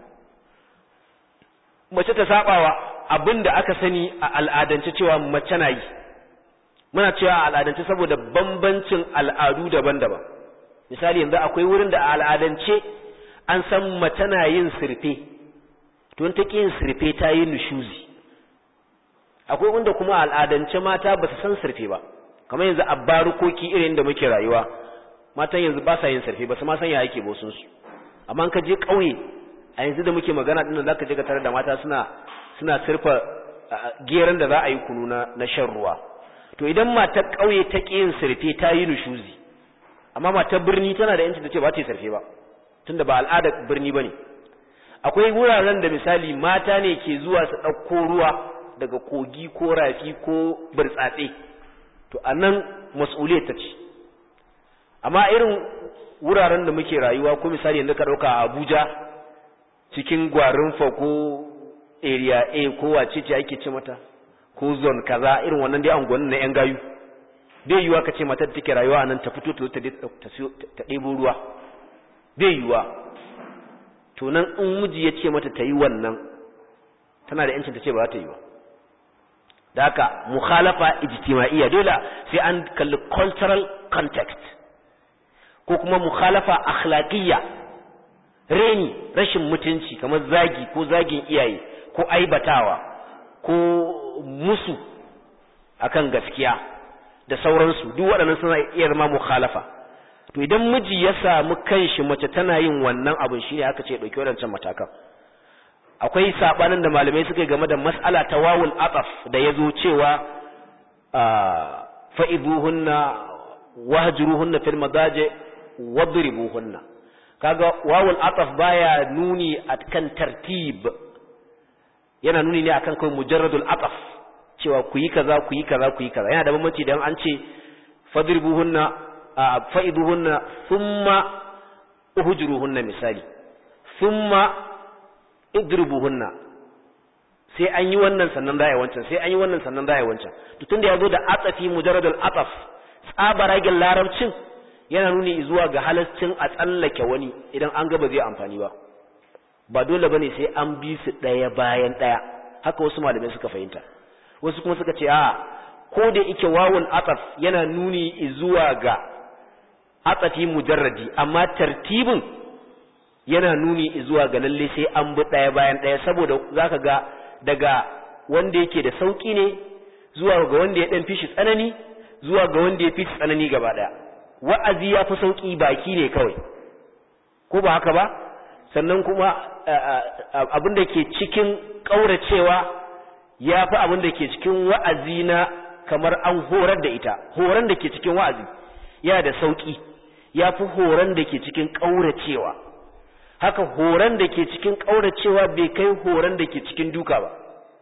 mace ta sabawa abinda aka sani a al'adance cewa mace na yi muna cewa a al'adance saboda bambancin al'adu daban-daban misali yanzu akwai wurin da a al'adance an san mace na yin sirfe to ta ƙi yin sirfe ta yi nushuzi akwai wanda kuma al'adance mata ba su san sirfe ba kamar yanzu a barukoki irin da muke rayuwa matan yanzu ba sa yin sirfe ba su ma san ya yake bosun su amma ka je ƙauye a yanzu da muke magana din zaka je ka tare da mata suna suna sirfa geran da za a yi kunu na, na shan ruwa to idan matar ƙauye ta ƙi yin sirfe ta yi nushuzi amma matar birni tana da yanci ta ce ba ta yi sirfe ba tunda ba al'adar birni ba ne akwai wuraren da misali mata ne ke zuwa su ɗauko ruwa daga kogi ko rafi ko burtsatse to a nan mas'uliyar ta ce amma irin wuraren da muke rayuwa ko misali yanzu ka ɗauka a abuja cikin gwarin ko area A ko wace ce ake ce mata ko zone kaza irin wannan dai angonin na yan gayu bai yiwa ka ce matar da take rayuwa nan ta fito ta ta ɗebo ruwa bai yiwa to nan in miji ya ce mata ta yi wannan tana da yancin ta ce ba za ta yi ba da haka mukhalafa ijtima'iyya dole sai an kalli cultural context ko kuma mukhalafa akhlaqiyya reni rashin mutunci kamar zagi ko zagin iyaye ko aibatawa ko musu akan gaskiya da sauransu duk waɗannan suna iya zama mukhalafa to idan miji ya samu kanshi mace tana yin wannan abin shine aka ce dauki wadancan matakan akwai sabanin da malamai suka yi game da mas'ala ta wawul ataf da yazo cewa fa'iduhunna wahjuruhunna fil madaji wadribuhunna kaga wawul ataf baya nuni akan tartib yana nuni ne akan kai mujarradul ataf cewa ku yi kaza ku yi kaza ku yi kaza yana da bambanci dan an ce fadribuhunna fa'iduhunna thumma uhjuruhunna misali thumma idribuhunna sai an yi wannan sannan da wancan sai an yi wannan sannan da wancan to tunda yazo da atafi mujarradul ataf tsabaragen larabcin yana nuni zuwa ga halascin a tsallake wani idan an ga ba zai amfani ba ba dole bane sai an bi su daya bayan daya haka wasu malamai suka fahimta wasu kuma suka ce a ko da yake wawul ataf yana nuni zuwa ga atafi mujarradi amma tartibin yana nuni zuwa ga lalle sai an bi daya bayan daya saboda zaka ga daga wanda yake da sauki ne zuwa ga wanda ya dan fishi tsanani zuwa ga wanda ya fi tsanani gaba daya wa'azi ya fi sauki baki ne kawai ko ba haka ba sannan kuma abin da ke cikin kauracewa ya fi abin da ke cikin wa'azi na kamar an horar da ita horon da ke cikin wa'azi yana da sauki ya fi horon da ke cikin kauracewa haka horon da ke cikin kauracewa bai kai horon da ke cikin duka ba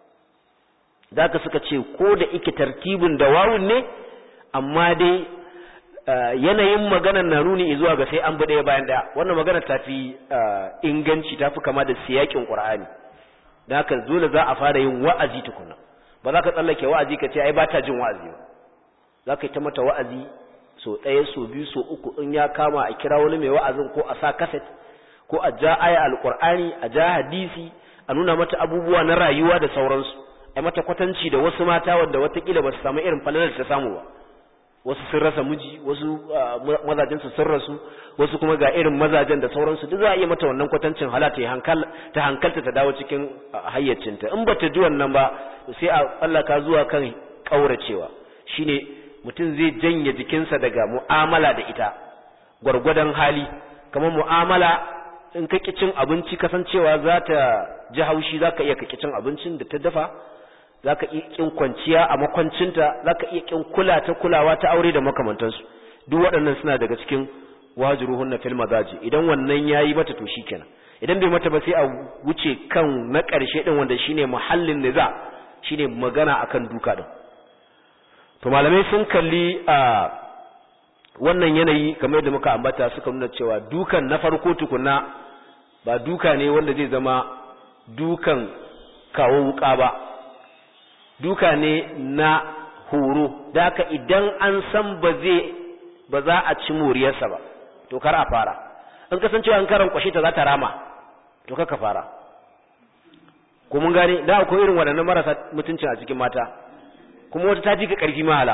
da suka ce ko da ike tartibin da wawun ne amma dai yanayin maganar na nuni zuwa ga sai an bi ɗaya bayan ɗaya wannan maganar ta fi inganci ta fi kama da siyakin ƙur'ani da haka dole za a fara yin wa'azi tukuna ba za ka tsallake wa'azi ka ce ai ba ta jin wa'azi ba za ka yi ta mata wa'azi so ɗaya so biyu so uku in ya kama a kira wani mai wa'azin ko a sa kaset ko a ja aya alƙur'ani a ja hadisi a nuna mata abubuwa na rayuwa da sauransu ai mata kwatanci da wasu mata wanda watakila ba su samu irin falalar ta samu ba wasu sun rasa miji wasu mazajen su sun rasu wasu kuma ga irin mazajen da sauransu duk za a iya mata wannan kwatancin hala ta hankal ta hankalta ta dawo cikin hayyacinta in bata ji wannan ba sai a tsallaka zuwa kan kauracewa shine mutum zai janye jikinsa daga mu'amala da ita gwargwadon hali kamar mu'amala in ka cin abinci kasancewa za ta ji haushi za ka iya ka cin abincin da ta dafa za ka iya ƙin kwanciya a makwancinta za ka iya ƙin kula ta kulawa ta aure da makamantansu duk waɗannan suna daga cikin wajiruhun na fil mazaji idan wannan ya yi mata to shi kenan idan bai mata ba sai a wuce kan na ƙarshe ɗin wanda shine muhallin niza shine magana akan duka ɗin to malamai sun kalli a wannan yanayi kamar yadda muka ambata suka nuna cewa dukan na farko tukunna ba duka ne wanda zai zama dukan kawo wuka ba duka ne na horo da haka idan an san ba zai ba za a ci moriyarsa ba to kar a fara in kasancewa an karan kwashe ta za ta rama to kaka fara ko mun gane da akwai irin waɗannan marasa mutuncin a cikin mata kuma wata ta ji ka ƙarfi mahala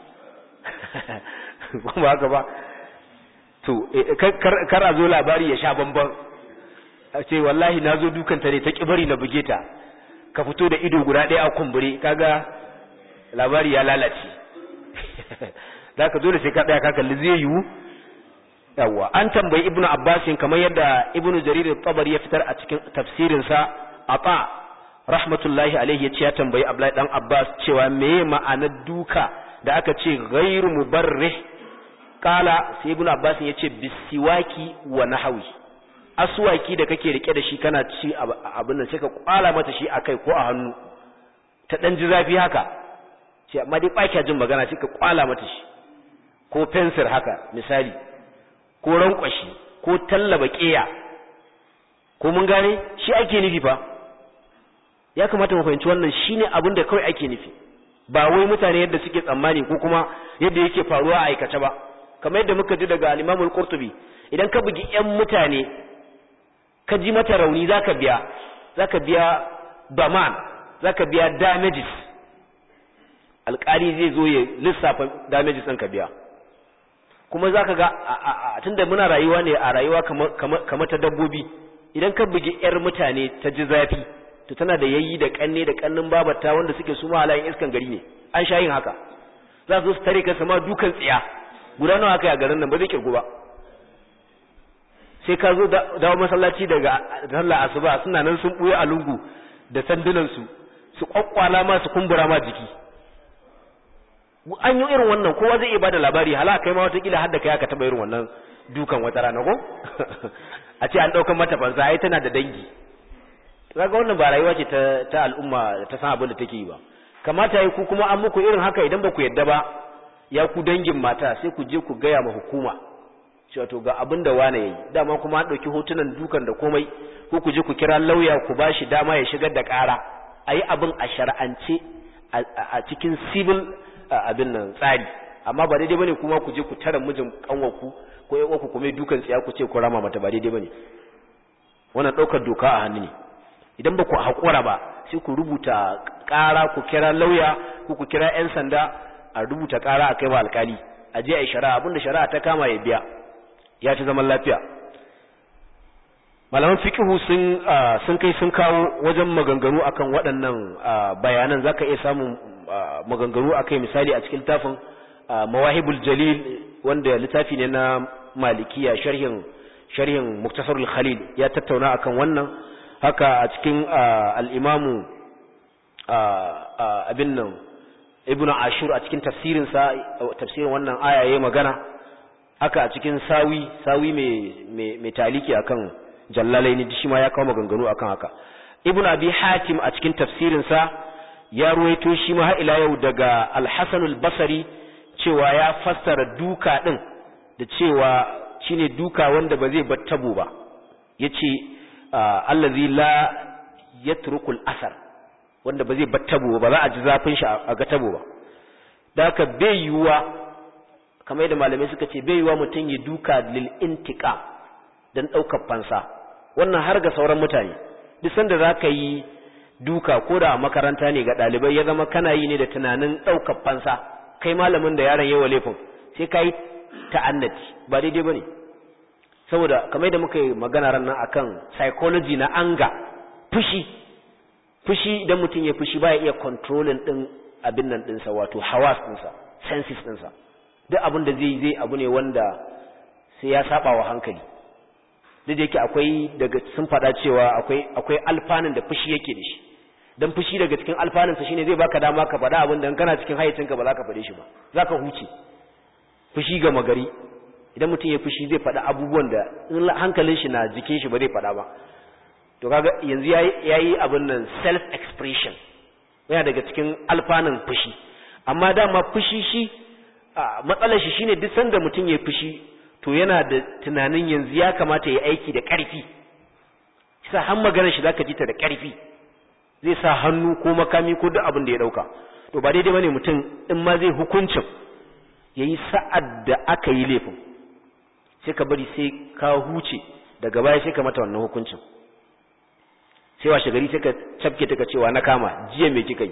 ba haka ba to kar a zo labari ya sha bamban a ce wallahi na zo dukanta ne ta ƙibari na buge ta ka fito da ido guda ɗaya a kumbure kaga labari ya lalace za ka dole sai ka ɗaya ka kalli zai yiwu yawwa an tambayi ibnu abbasin kamar yadda ibnu jarir tabari ya fitar a cikin tafsirinsa ata rahmatullahi alaihi ya ce ya tambayi abdullahi dan abbas cewa meye ma'anar duka da aka ce ghairu mubarrih kala sai ibnu abbas ya ce bisiwaki wa nahawi aswaki da kake rike da shi kana ci abin nan sai ka kwala mata shi akai ko a hannu ta dan ji zafi haka ce amma dai baki jin magana sai ka kwala mata shi ko pencil haka misali ko rankwashi ko tallaba ƙeya ko mun gane shi ake nufi fa ya kamata mu fahimci wannan shine abin da kawai ake nufi ba wai mutane yadda suke tsammani ko kuma yadda yake faruwa a aikace ba kamar yadda muka ji daga al-Imam al-Qurtubi idan ka bugi ƴan mutane ka ji mata rauni zaka biya zaka biya daman zaka biya damages alƙali zai zo ya lissafa damages ɗin ka biya kuma zaka ga tunda muna rayuwa ne a rayuwa kamar ta dabbobi idan ka bugi ƴar mutane ta ji zafi to tana da yayi da kanne da kannin babata wanda suke su ma halayen iskan gari ne an sha yin haka za su tare ka sama dukan tsiya guda nawa aka yi a garin nan ba zai kirgu ba sai ka zo dawo masallaci daga sallah asuba suna nan sun buye a lungu da sandunan su su kwakwala ma su kumbura ma jiki an yi irin wannan kowa zai iya bada labari hala kai ma wata kila har da kai aka taba irin wannan dukan wata rana ko a ce an daukan mata fansa ai tana da dangi kaga wannan ba rayuwa ce ta ta al'umma ta san abin da take yi ba kamata yi ku kuma an muku irin haka idan ba ku yadda ba ya ku dangin mata sai ku je ku gaya ma hukuma cewa to ga abin da wane yayi dama kuma an dauki hotunan dukan da komai ko ku je ku kira lauya ku bashi dama ya shigar da ƙara ayi abin a shar'ance a cikin civil abin nan tsari amma ba daidai bane kuma ku je ku tara mijin kanwarku ko yan uku kuma dukan tsiya ku ce ku rama mata ba daidai bane wannan daukar doka a hannu ne idan ba ku haƙura ba sai ku rubuta ƙara ku kira lauya ko ku kira 'yan sanda a rubuta ƙara a kai wa alƙali a je a yi shari'a abinda shari'a ta kama ya biya ya ci zaman lafiya malaman fikihu sun sun kai sun kawo wajen maganganu akan waɗannan bayanan zaka iya samun maganganu akai misali a cikin tafin mawahibul jalil wanda littafi ne na malikiya sharhin sharhin muktasarul khalil ya tattauna akan wannan haka a cikin al'imamu abin nan ibn ashur a cikin tafsirinsa tafsirin wannan aya ya magana haka a cikin sawi sawi mai taliki akan jallalai ne shi ma ya kawo maganganu akan haka ibn abi hatim a cikin tafsirinsa ya ruwaito shi ma ila yau daga alhassanul basari cewa ya fassara duka ɗin da cewa shine duka wanda ba zai bar tabo ba ya ce allazi la yatrukul asar wanda ba zai battabo ba za a ji zafin shi a ga tabo ba da haka bai yiwuwa kamar yadda malamai suka ce bai yiwuwa mutum ya duka lil intiqa dan daukar fansa wannan har ga sauran mutane duk sanda zaka yi duka ko da a makaranta ne ga dalibai ya zama kana yi ne da tunanin daukar fansa kai malamin da yaron yawa laifin sai kai ta'annati ba daidai bane saboda kamar da muka yi magana ran nan akan psychology na anga fushi fushi idan mutum ya fushi baya iya controlling din abin nan dinsa wato hawas dinsa senses dinsa duk abin da zai zai abu ne wanda sai ya saba wa hankali duk da yake akwai daga sun faɗa cewa akwai akwai alfanun da fushi yake da shi dan fushi daga cikin alfanunsa shine zai baka dama ka faɗa abin da kana cikin hayyacinka ba za ka faɗe shi ba za ka huce fushi ga magari idan mutum ya fushi zai faɗa abubuwan da in hankalin shi na jikin shi ba zai faɗa ba to kaga yanzu yayi abin nan self expression yana daga cikin alfanun fushi amma dama fushi shi matsalar shi shine duk sanda mutum ya fushi to yana da tunanin yanzu ya kamata ya aiki da ƙarfi sa har maganar shi zaka ji ta da ƙarfi zai sa hannu ko makami ko duk abin da ya dauka to ba daidai bane mutum in ma zai hukuncin yayi sa'ad da aka yi laifin sai ka bari sai ka huce daga baya sai ka mata wannan hukuncin sai washe gari sai ka cafke ta ka cewa na kama jiya me kika yi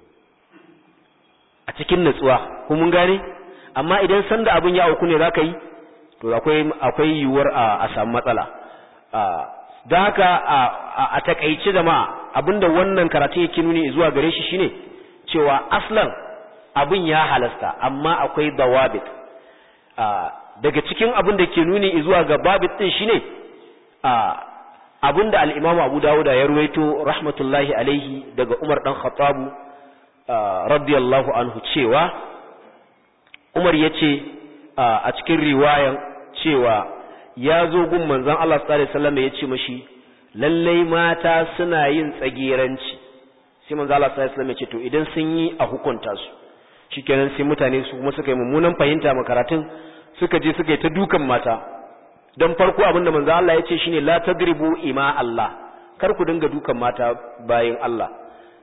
a cikin natsuwa ko mun gane amma idan san da abin ya auku ne zaka yi to akwai akwai yiwuwar a samu matsala don haka a takaice jama'a abinda wannan karatu yake nuni zuwa gare shi shine cewa aslan abin ya halasta amma akwai dawabit daga cikin abin da ke nuni zuwa ga babit din shine abin da al-Imam Abu Dawud ya ruwaito rahmatullahi alaihi daga Umar dan Khattab radiyallahu anhu cewa Umar yace a cikin riwayan cewa ya zo gun manzon Allah sallallahu alaihi wasallam ya ce mashi lallai mata suna yin tsagiranci sai manzon Allah sallallahu alaihi wasallam ya ce to idan sun yi a hukunta su shikenan sai mutane su kuma suka yi mummunan fahimta makaratun suka je suka yi ta dukan mata don farko abin da manzon Allah ya ce shine la tadribu ima Allah kar ku dinga dukan mata bayin Allah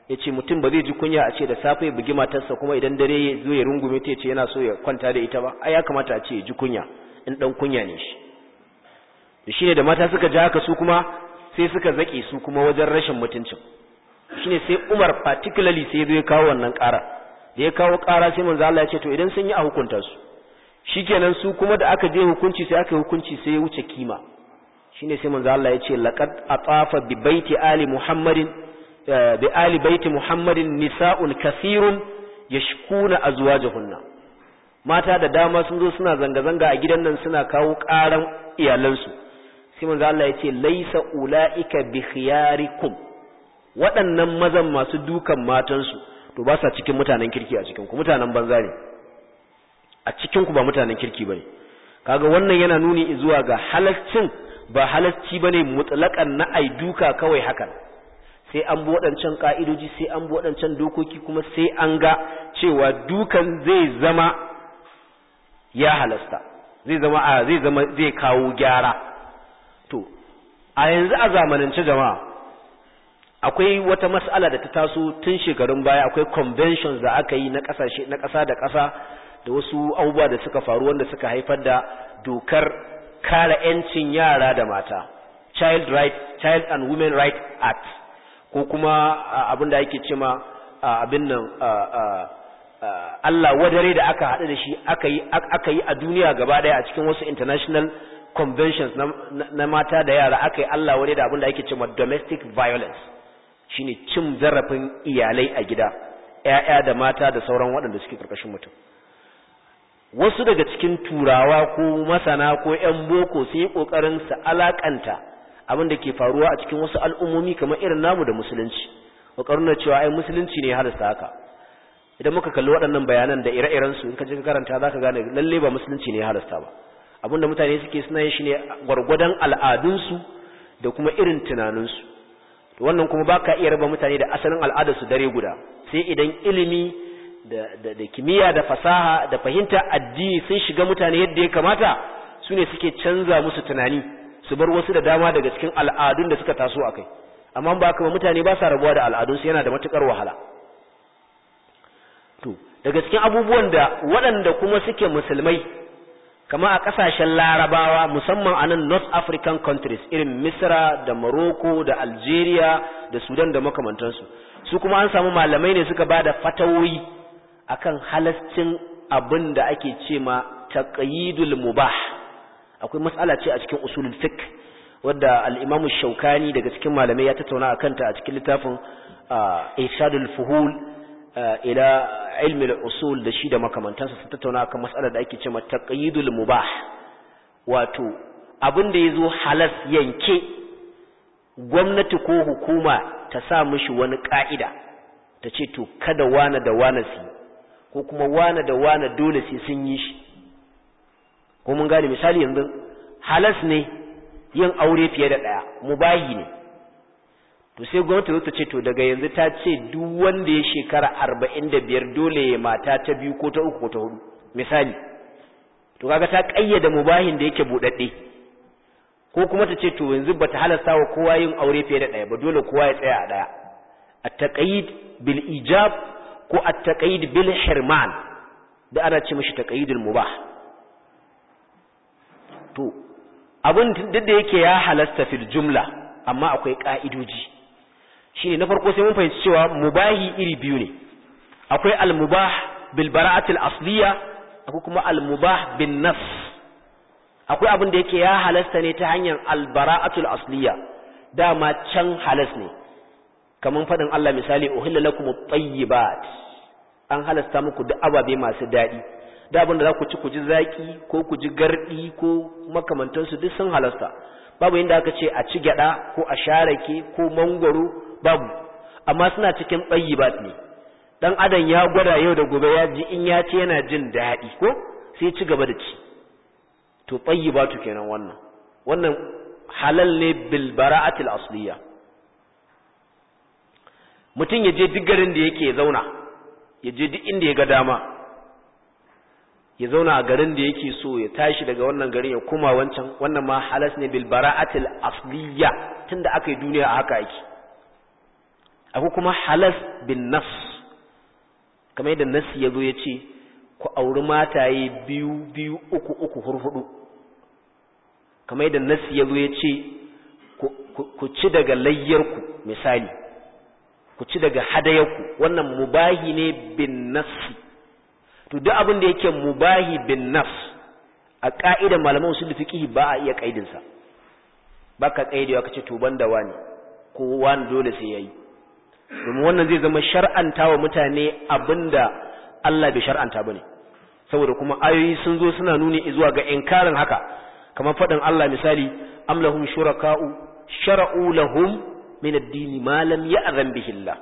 yace mutum ba zai ji kunya a ce da safe ya bugi matarsa kuma idan dare ya zo ya rungume ta yace yana so ya kwanta da ita ba ai ya kamata a ce ya ji kunya in dan kunya ne shi da shine da mata suka ji haka su kuma sai suka zake su kuma wajen rashin mutuncin shine sai Umar particularly sai ya zo ya kawo wannan ƙara da ya kawo ƙara sai manzo Allah ya ce to idan sun yi a hukunta su shikenan su kuma da aka je hukunci sai aka yi hukunci sai ya wuce kima shine sai manzo Allah ya ce laqad atafa bi baiti ali muhammadin bi ali baiti muhammadin nisa'un kathirun yashkuna azwajahunna mata da dama sun zo suna zanga zanga a gidan nan suna kawo karan iyalansu sai manzo Allah ya ce laisa ulaika bi khiyarikum waɗannan mazan masu dukan matansu to ba sa cikin mutanen kirki a cikin ku mutanen banza ne a cikin ku ba mutanen kirki bane kaga wannan yana nuni zuwa ga halaccin ba halacci bane mutlaqan na ai duka kawai hakan sai an bi waɗancan ka'idoji sai an bi waɗancan dokoki kuma sai an ga cewa dukan zai zama ya halasta zai zama a zai zama zai kawo gyara to a yanzu a zamanance jama'a akwai wata mas'ala da ta taso tun shekarun baya akwai conventions da aka yi na kasashe na ƙasa da ƙasa da wasu abubuwa da suka faru wanda suka haifar da dokar kare 'yancin yara da mata child right child and women right act ko kuma abin da ake cema abin nan Allah wadare da aka haɗu da shi aka yi aka yi a duniya gaba ɗaya a cikin wasu international conventions na, mata da yara aka yi Allah wadare da abin da ake cema domestic violence shine cin zarafin iyalai a gida ƴaƴa da mata da sauran waɗanda suke karkashin mutum wasu daga cikin turawa ko masana ko ƴan boko sun yi ƙoƙarin su alakanta abin da ke faruwa a cikin wasu al'ummomi kamar irin namu da musulunci ƙoƙarin na cewa ai musulunci ne halasta haka idan muka kalli waɗannan bayanan da ire-iren su in ka je ka karanta zaka gane lalle ba musulunci ne halasta ba abin da mutane suke suna yin shi ne gwargwadon al'adunsu da kuma irin tunaninsu wannan kuma baka iya raba mutane da asalin al'adarsu dare guda sai idan ilimi da, da, da kimiyya da fasaha da fahimta addini sun shiga mutane yadda ya kamata su ne suke canza musu tunani su bar wasu da dama daga cikin al'adun da suka taso a kai amma ba haka mutane ba sa rabuwa da al'adunsu yana da matukar wahala to daga cikin abubuwan da waɗanda kuma suke musulmai kama a ƙasashen larabawa musamman a nan north african countries irin misra da morocco da algeria da sudan da makamantansu su kuma an samu malamai ne suka ba da fatawoyi akan halascin abin da ake ce ma taqyidul mubah akwai mas'ala ce a cikin usulul fiqh wadda al-imamu shaukani daga cikin malamai ya tattauna akan ta a cikin littafin irshadul fuhul ila ilmi al-usul da shi da makamantansa sun tattauna akan mas'alar da ake cewa taqyidul mubah wato abin da yazo halas yanke gwamnati ko hukuma ta sa mishi wani ka'ida ta ce to kada wana da wana su ko kuma wana da wana dole sai sun yi shi ko mun gane misali yanzu halas ne yin aure fiye da daya mubahi ne to sai gwamnati zo ta ce to daga yanzu ta ce duk wanda ya shekara arba'in da biyar dole ya mata ta biyu ko ta uku ko ta hudu misali to kaga ta kayyada mubahin da yake buɗaɗɗe ko kuma ta ce to yanzu bata halasta wa kowa yin aure fiye da ɗaya ba dole kowa ya tsaya a ɗaya at-taqyid bil ijab ko at-taqyid bil hirman da ana ce mishi taqyidul mubah to abin duk da yake ya halasta fil jumla amma akwai ka'idoji shine na farko sai mun fahimci cewa mubahi iri biyu ne akwai al-mubah bil bara'atil asliya akwai kuma al-mubah bin nafs akwai abin da yake ya halasta ne ta hanyar al-bara'atul asliya dama can halas ne kaman fadin Allah misali uhilla lakum at-tayyibat an halasta muku duk ababe masu dadi da abin da za ku ci ku ji zaki ko ku ji gardi ko makamantansu duk sun halasta babu inda aka ce a ci gyada ko a sharake ko mangwaro babu amma suna cikin tayyibat ne dan adam ya gwada yau da gobe ya ji in ya ci yana jin daɗi ko sai ci gaba da ci to tayyibatu kenan wannan wannan halal ne bil bara'atil asliya mutum ya je duk garin da yake zauna ya je duk inda ya ga dama ya zauna a garin da yake so ya tashi daga wannan garin ya koma wancan wannan ma halas ne bil bara'atil asliya tunda aka yi duniya a haka yake akwai kuma halas bin nafs kamar yadda nasi ya zo ya ce ku auri mataye biyu biyu uku uku hurhudu kamar yadda nasi ya zo ya ce ku ci daga layyarku misali ku ci daga hadayarku wannan mubahi ne bin nafsi to duk abin da yake mubahi bin nafs a ka'idar malaman usul fiqh ba a iya kaidin sa baka kaidewa kace to banda wani ko wani dole sai yayi domin wannan zai zama shar'anta wa mutane abinda Allah bai shar'anta bane saboda kuma ayoyi sun zo suna nuni zuwa ga inkarin haka kamar fadin Allah misali am lahum shuraka'u shara'u lahum min ad-din ma lam ya'zan bihi Allah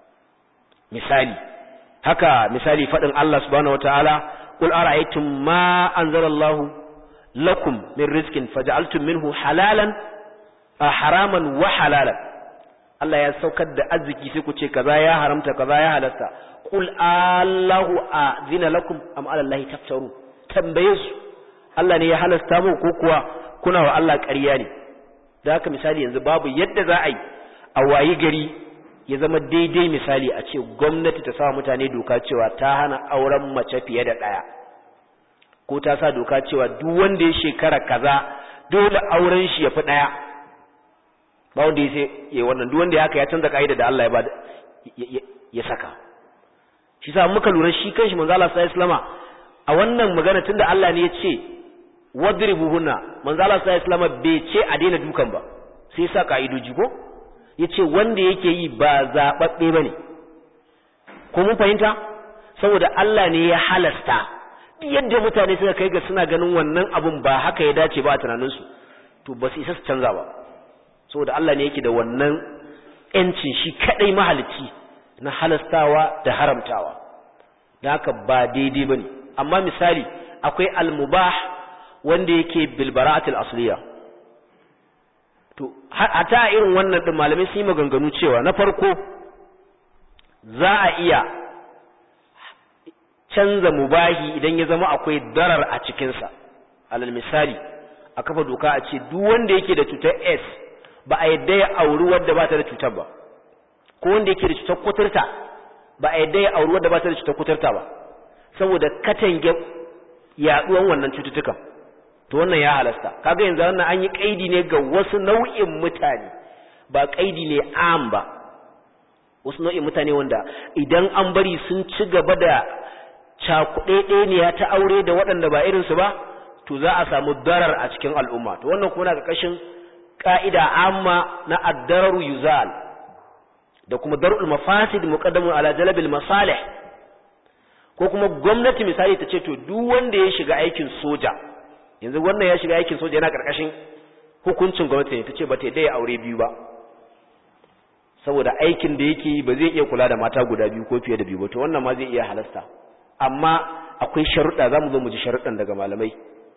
misali haka misali fadin Allah subhanahu wataala qul ara'aytum ma anzala Allah lakum min rizqin faj'altum minhu halalan haraman wa halalan Allah ya saukar da arziki sai ku ce kaza ya haramta kaza ya halasta qul Allahu azina lakum am ala Allah taftaru tambaye su Allah ne ya halasta mu ko kuwa kuna wa Allah ƙarya ne da haka misali yanzu babu yadda za a yi a wayi gari ya zama daidai misali a ce gwamnati ta sa mutane doka cewa ta hana auren mace fiye da ɗaya ko ta sa doka cewa duk wanda ya shekara kaza dole auren shi ya fi ɗaya ba wanda ya sai ya wannan duk wanda ya haka ya canza ka'ida da Allah ya ba ya saka shi sa muka lura shi kanshi manzo Allah sallallahu alaihi wasallama a wannan magana tunda Allah ne ya ce wadribuhunna manzo Allah sallallahu alaihi wasallama bai ce a daina dukan ba sai sa ka'idoji ko yace wanda yake yi ba zababbe bane ko mun fahimta saboda Allah ne ya halasta yadda mutane suka kai ga suna ganin wannan abun ba haka ya dace ba a tunaninsu to ba su isa su canza ba saboda Allah ne yake da wannan yancin shi kadai mahalicci na halastawa da haramtawa da haka ba daidai bane amma misali akwai al-mubah wanda yake bil bara'atil asliya to hata irin wannan din malamai sun yi maganganu cewa na farko za a iya canza mubahi idan ya zama akwai darar a cikinsa alal misali a kafa doka a ce duk wanda yake da cutar S ba a yadda ya auri wadda ba ta da cutar ba ko wanda yake da cutar kuturta ba a yadda ya auri wadda ba ta da cutar kuturta ba saboda katange yaduwan wannan cututtukan to wannan ya halasta kaga yanzu wannan an yi kaidi ne ga wasu nau'in mutane ba kaidi ne am ba wasu nau'in mutane wanda idan an bari sun ci gaba da cakuɗeɗeniya ta aure da waɗanda ba irinsu ba to za a samu darar a cikin al'umma to wannan kuma na ƙarƙashin ƙa'ida amma na addararu yuzal da kuma darul mafasid muqaddamun ala jalbil masalih ko kuma gwamnati misali ta ce to duk wanda ya shiga aikin soja yanzu wannan ya shiga aikin soja yana ƙarƙashin hukuncin gwamnati ne ta ce ba ta ya aure biyu ba saboda aikin da yake ba zai iya kula da mata guda biyu ko fiye da biyu ba to wannan ma zai iya halasta amma akwai sharuɗa za mu zo mu ji sharuɗan daga malamai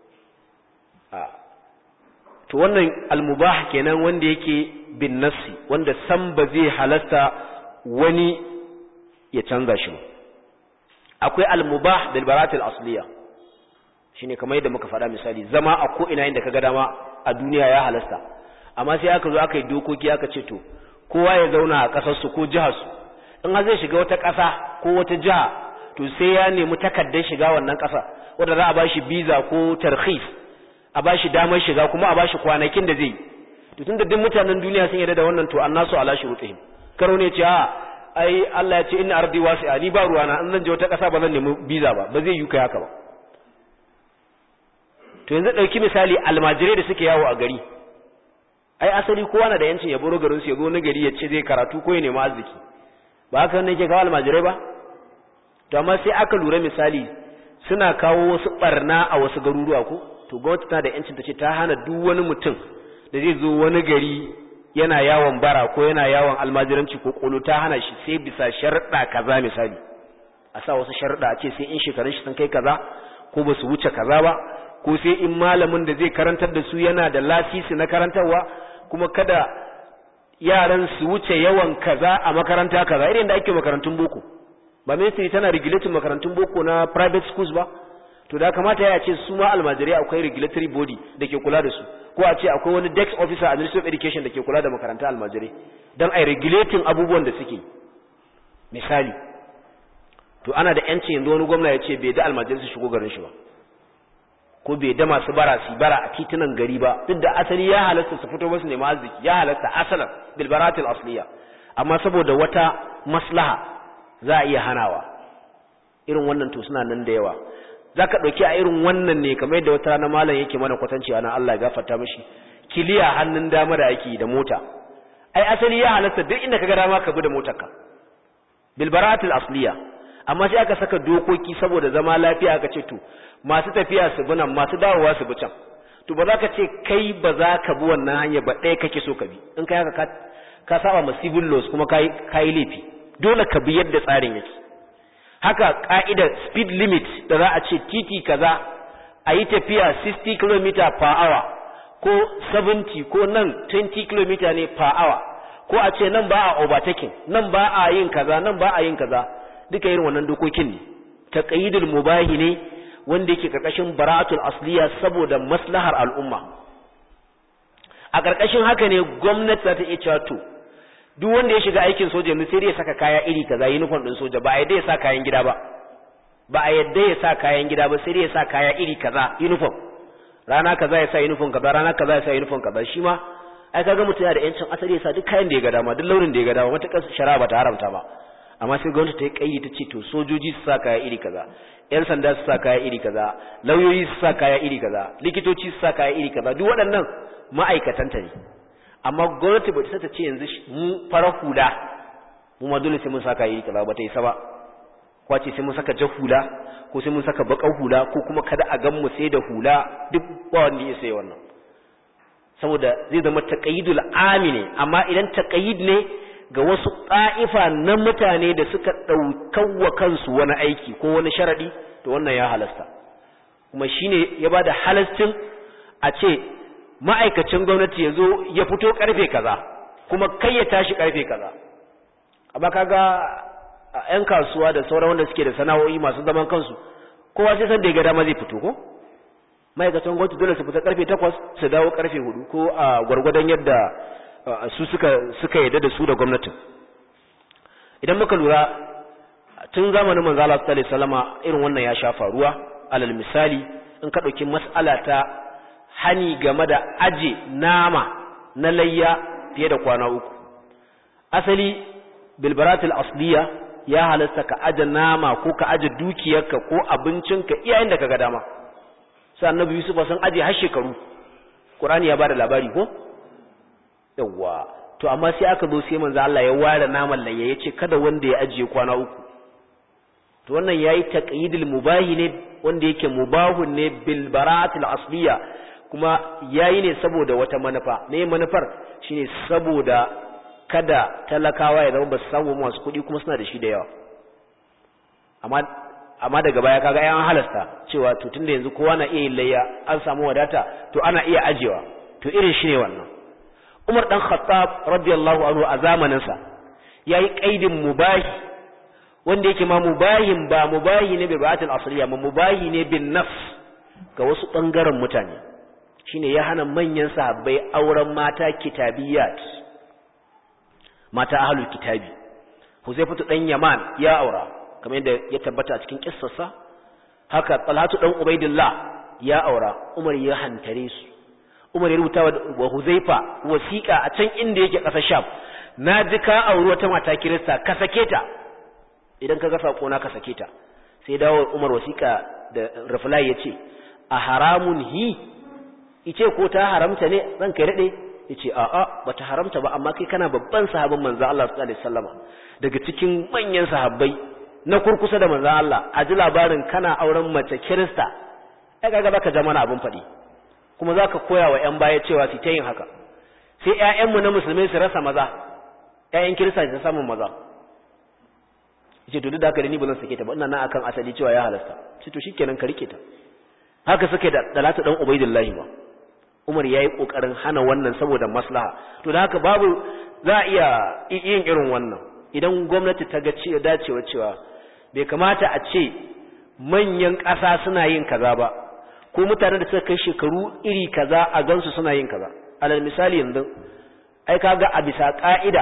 to wannan almubah kenan wanda yake bin nassi wanda san ba zai halasta wani ya canza shi ba akwai almubah bil baratil asliya shine kamar yadda muka faɗa misali zama a ko ina inda kaga dama a duniya ya halasta amma sai aka zo aka yi dokoki aka ce to kowa ya zauna a ƙasar su ko jihar su in har zai shiga wata ƙasa ko wata jiha to sai ya nemi takardar shiga wannan ƙasa wanda za a bashi visa ko tarhis a bashi damar shiga kuma a bashi kwanakin da zai to tunda duk mutanen duniya sun yarda da wannan to annasu ala shurutihim karo ne ce a ai Allah ya ce inna ardi wasi'a ni ba ruwana in zan je wata ƙasa ba zan nemi visa ba ba zai yi kai haka ba to yanzu dauki misali almajirai da suke yawo a gari ai asali kowa na da yancin ya buro garin su ya zo na gari ya ce zai karatu ko ya nemi arziki ba haka ne yake kawo almajirai ba to amma sai aka lura misali suna kawo wasu barna a wasu garuruwa ko to gwamnati tana da yancin ta ce ta hana duk wani mutum da zai zo wani gari yana yawon bara ko yana yawon almajiranci ko kolo ta hana shi sai bisa sharuɗa kaza misali a sa wasu sharuɗa a ce sai in shekarun shi sun kai kaza ko ba su wuce kaza ba ko sai in malamin da zai karantar da su yana da lasisi na karantarwa kuma kada yaran su wuce yawan kaza a makaranta kaza irin da ake makarantun boko ba ministry tana regulating makarantun boko na private schools ba to da kamata ya ce su ma almajirai akwai regulatory body da ke kula da su ko a ce akwai wani desk officer a ministry of education da ke kula da makaranta almajirai don a regulating abubuwan da suke misali to ana da yancin yanzu wani gwamna ya ce bai da almajirai su shigo garin shi ba ko bai da masu bara su bara a titunan gari ba duk da asali ya halasta su fito masu nema arziki ya halasta asalan bilbaratil asliya amma saboda wata maslaha za a iya hanawa irin wannan to suna nan da yawa za ka ɗauki a irin wannan ne kamar yadda wata rana malam yake mana kwatanci ana Allah ya gafarta mashi kiliya hannun dama da ake da mota ai asali ya halasta duk inda ka ga dama ka bi da motarka bilbaratil asliya amma sai aka saka dokoki saboda zama lafiya aka ce to masu tafiya su bi nan masu dawowa su bi can to ba za ka ce kai ba za ka bi wannan hanya ba ɗaya kake so ka bi in kai haka ka saba ma civil laws kuma ka yi laifi dole ka bi yadda tsarin yake haka ka'idar speed limit da za a ce titi kaza a yi tafiya 60 km per hour ko 70 ko nan 20 km ne per hour ko a ce nan ba a overtaking nan ba a yin kaza nan ba a yin kaza duka irin wannan dokokin ne taqyidul mubahi ne wanda yake karkashin bara'atul asliya saboda maslahar al'umma a karkashin haka ne gwamnati za ta iya cewa to duk wanda ya shiga aikin soja yanzu sai dai ya saka kaya iri kaza uniform din soja ba a yadda ya sa kayan gida ba ba a yadda ya sa kayan gida ba sai dai ya sa kaya iri kaza uniform rana kaza ya sa uniform kaza rana kaza ya sa uniform kaza shi ma ai kaga mutum yana da yancin asali ya sa duk kayan da ya ga dama duk launin da ya ga dama matakar shari'a ba ta haramta ba amma sai gwamnati ta yi kaidi ta ce to sojoji su sa kaya iri kaza yan sanda su sa kaya iri kaza lauyoyi su sa kaya iri kaza likitoci su sa kaya iri kaza duk waɗannan ma'aikatanta ne amma gwamnati ba ta ce yanzu mu fara hula mu ma dole sai mun saka iri kaza ba ta yi saba ko ce sai mun saka jar hula ko sai mun saka bakar hula ko kuma kada a gan mu sai da hula duk ba wanda ya sai wannan saboda zai zama taqayyidul amine amma idan taqayyid ne ga wasu ƙa'ifa na mutane da suka ɗaukawa kansu wani aiki ko wani sharaɗi to wannan ya halasta kuma shine ya ba da halastin a ce ma'aikacin gwamnati ya zo ya fito ƙarfe kaza kuma kai ya tashi ƙarfe kaza amma kaga a 'yan kasuwa da sauran wanda suke da sana'o'i masu zaman kansu kowa sai san da ya ga dama zai fito ko ma'aikacin gwamnati dole su fita ƙarfe takwas su dawo ƙarfe hudu ko a gwargwadon yadda su suka suka yadda da su da gwamnatin idan muka lura tun zamanin manzo Allah sallallahu alaihi wasallama irin wannan ya sha faruwa alal misali in ka dauki mas'ala ta hani game da aje nama na layya fiye da kwana uku asali bilbaratul asliya ya halasta ka aje nama ko ka aje dukiyarka ko abincinka iyayen da kaga dama sai annabi Yusuf sun aje har shekaru Qur'ani ya bada labari ko yawwa to amma sai aka zo sai manzo Allah ya ware naman laye yace kada wanda ya ajiye kwana uku to wannan yayi taqyidul mubahi ne wanda yake mubahun ne bil bara'atil asliya kuma yayi ne saboda wata manufa ne manufar shine saboda kada talakawa ya zama ba su samu masu kuɗi kuma suna da shi da yawa amma amma daga baya kaga ayan halasta cewa to tunda yanzu kowa na iya yin layya an samu wadata to ana iya ajewa to irin shi ne wannan Umar dan Khattab radiyallahu anhu a zamaninsa yayi kaidin mubahi wanda yake ma mubahin ba mubahi ne bi ba'atul asliya ma mubahi ne bin nafs ga wasu bangaren mutane shine ya hana manyan sahabbai auren mata kitabiyat mata ahlul kitabi Huzaifatu dan Yaman ya aura kamar yadda ya tabbata a cikin kissarsa haka Talhatu dan Ubaidillah ya aura Umar ya hantare su Umar ya rubuta wa Huzaifa wasiƙa a can inda yake ƙasar Sham na ji ka auri wata mata Kirista ka sake ta idan ka ga sako na ka sake ta sai dawo Umar wasiƙa da reply yace a haramun hi ice ko ta haramta ne zan kai dade yace a a bata haramta ba amma kai kana babban sahabin manzo Allah sallallahu alaihi wasallama daga cikin manyan sahabbai na kurkusa da manzo Allah a ji labarin kana auren mace Kirista ai kaga baka zama na abun faɗi kuma za ka koya wa 'yan baya cewa su ta yin haka sai 'ya'yanmu na musulmai su rasa maza 'ya'yan kirista su samun maza ce to duk da haka da ni ba zan sake ta ba ina nan akan asali cewa ya halasta ce to shikenan ka rike ta haka suke da dalatu dan ubaidillahi ba umar yayi kokarin hana wannan saboda maslaha to da haka babu za a iya yin irin wannan idan gwamnati ta ga cewa dacewa cewa bai kamata a ce manyan ƙasa suna yin kaza ba ko mutane da suka kai shekaru iri kaza a gansu suna yin kaza alal misali yanzu ai kaga a bisa ka'ida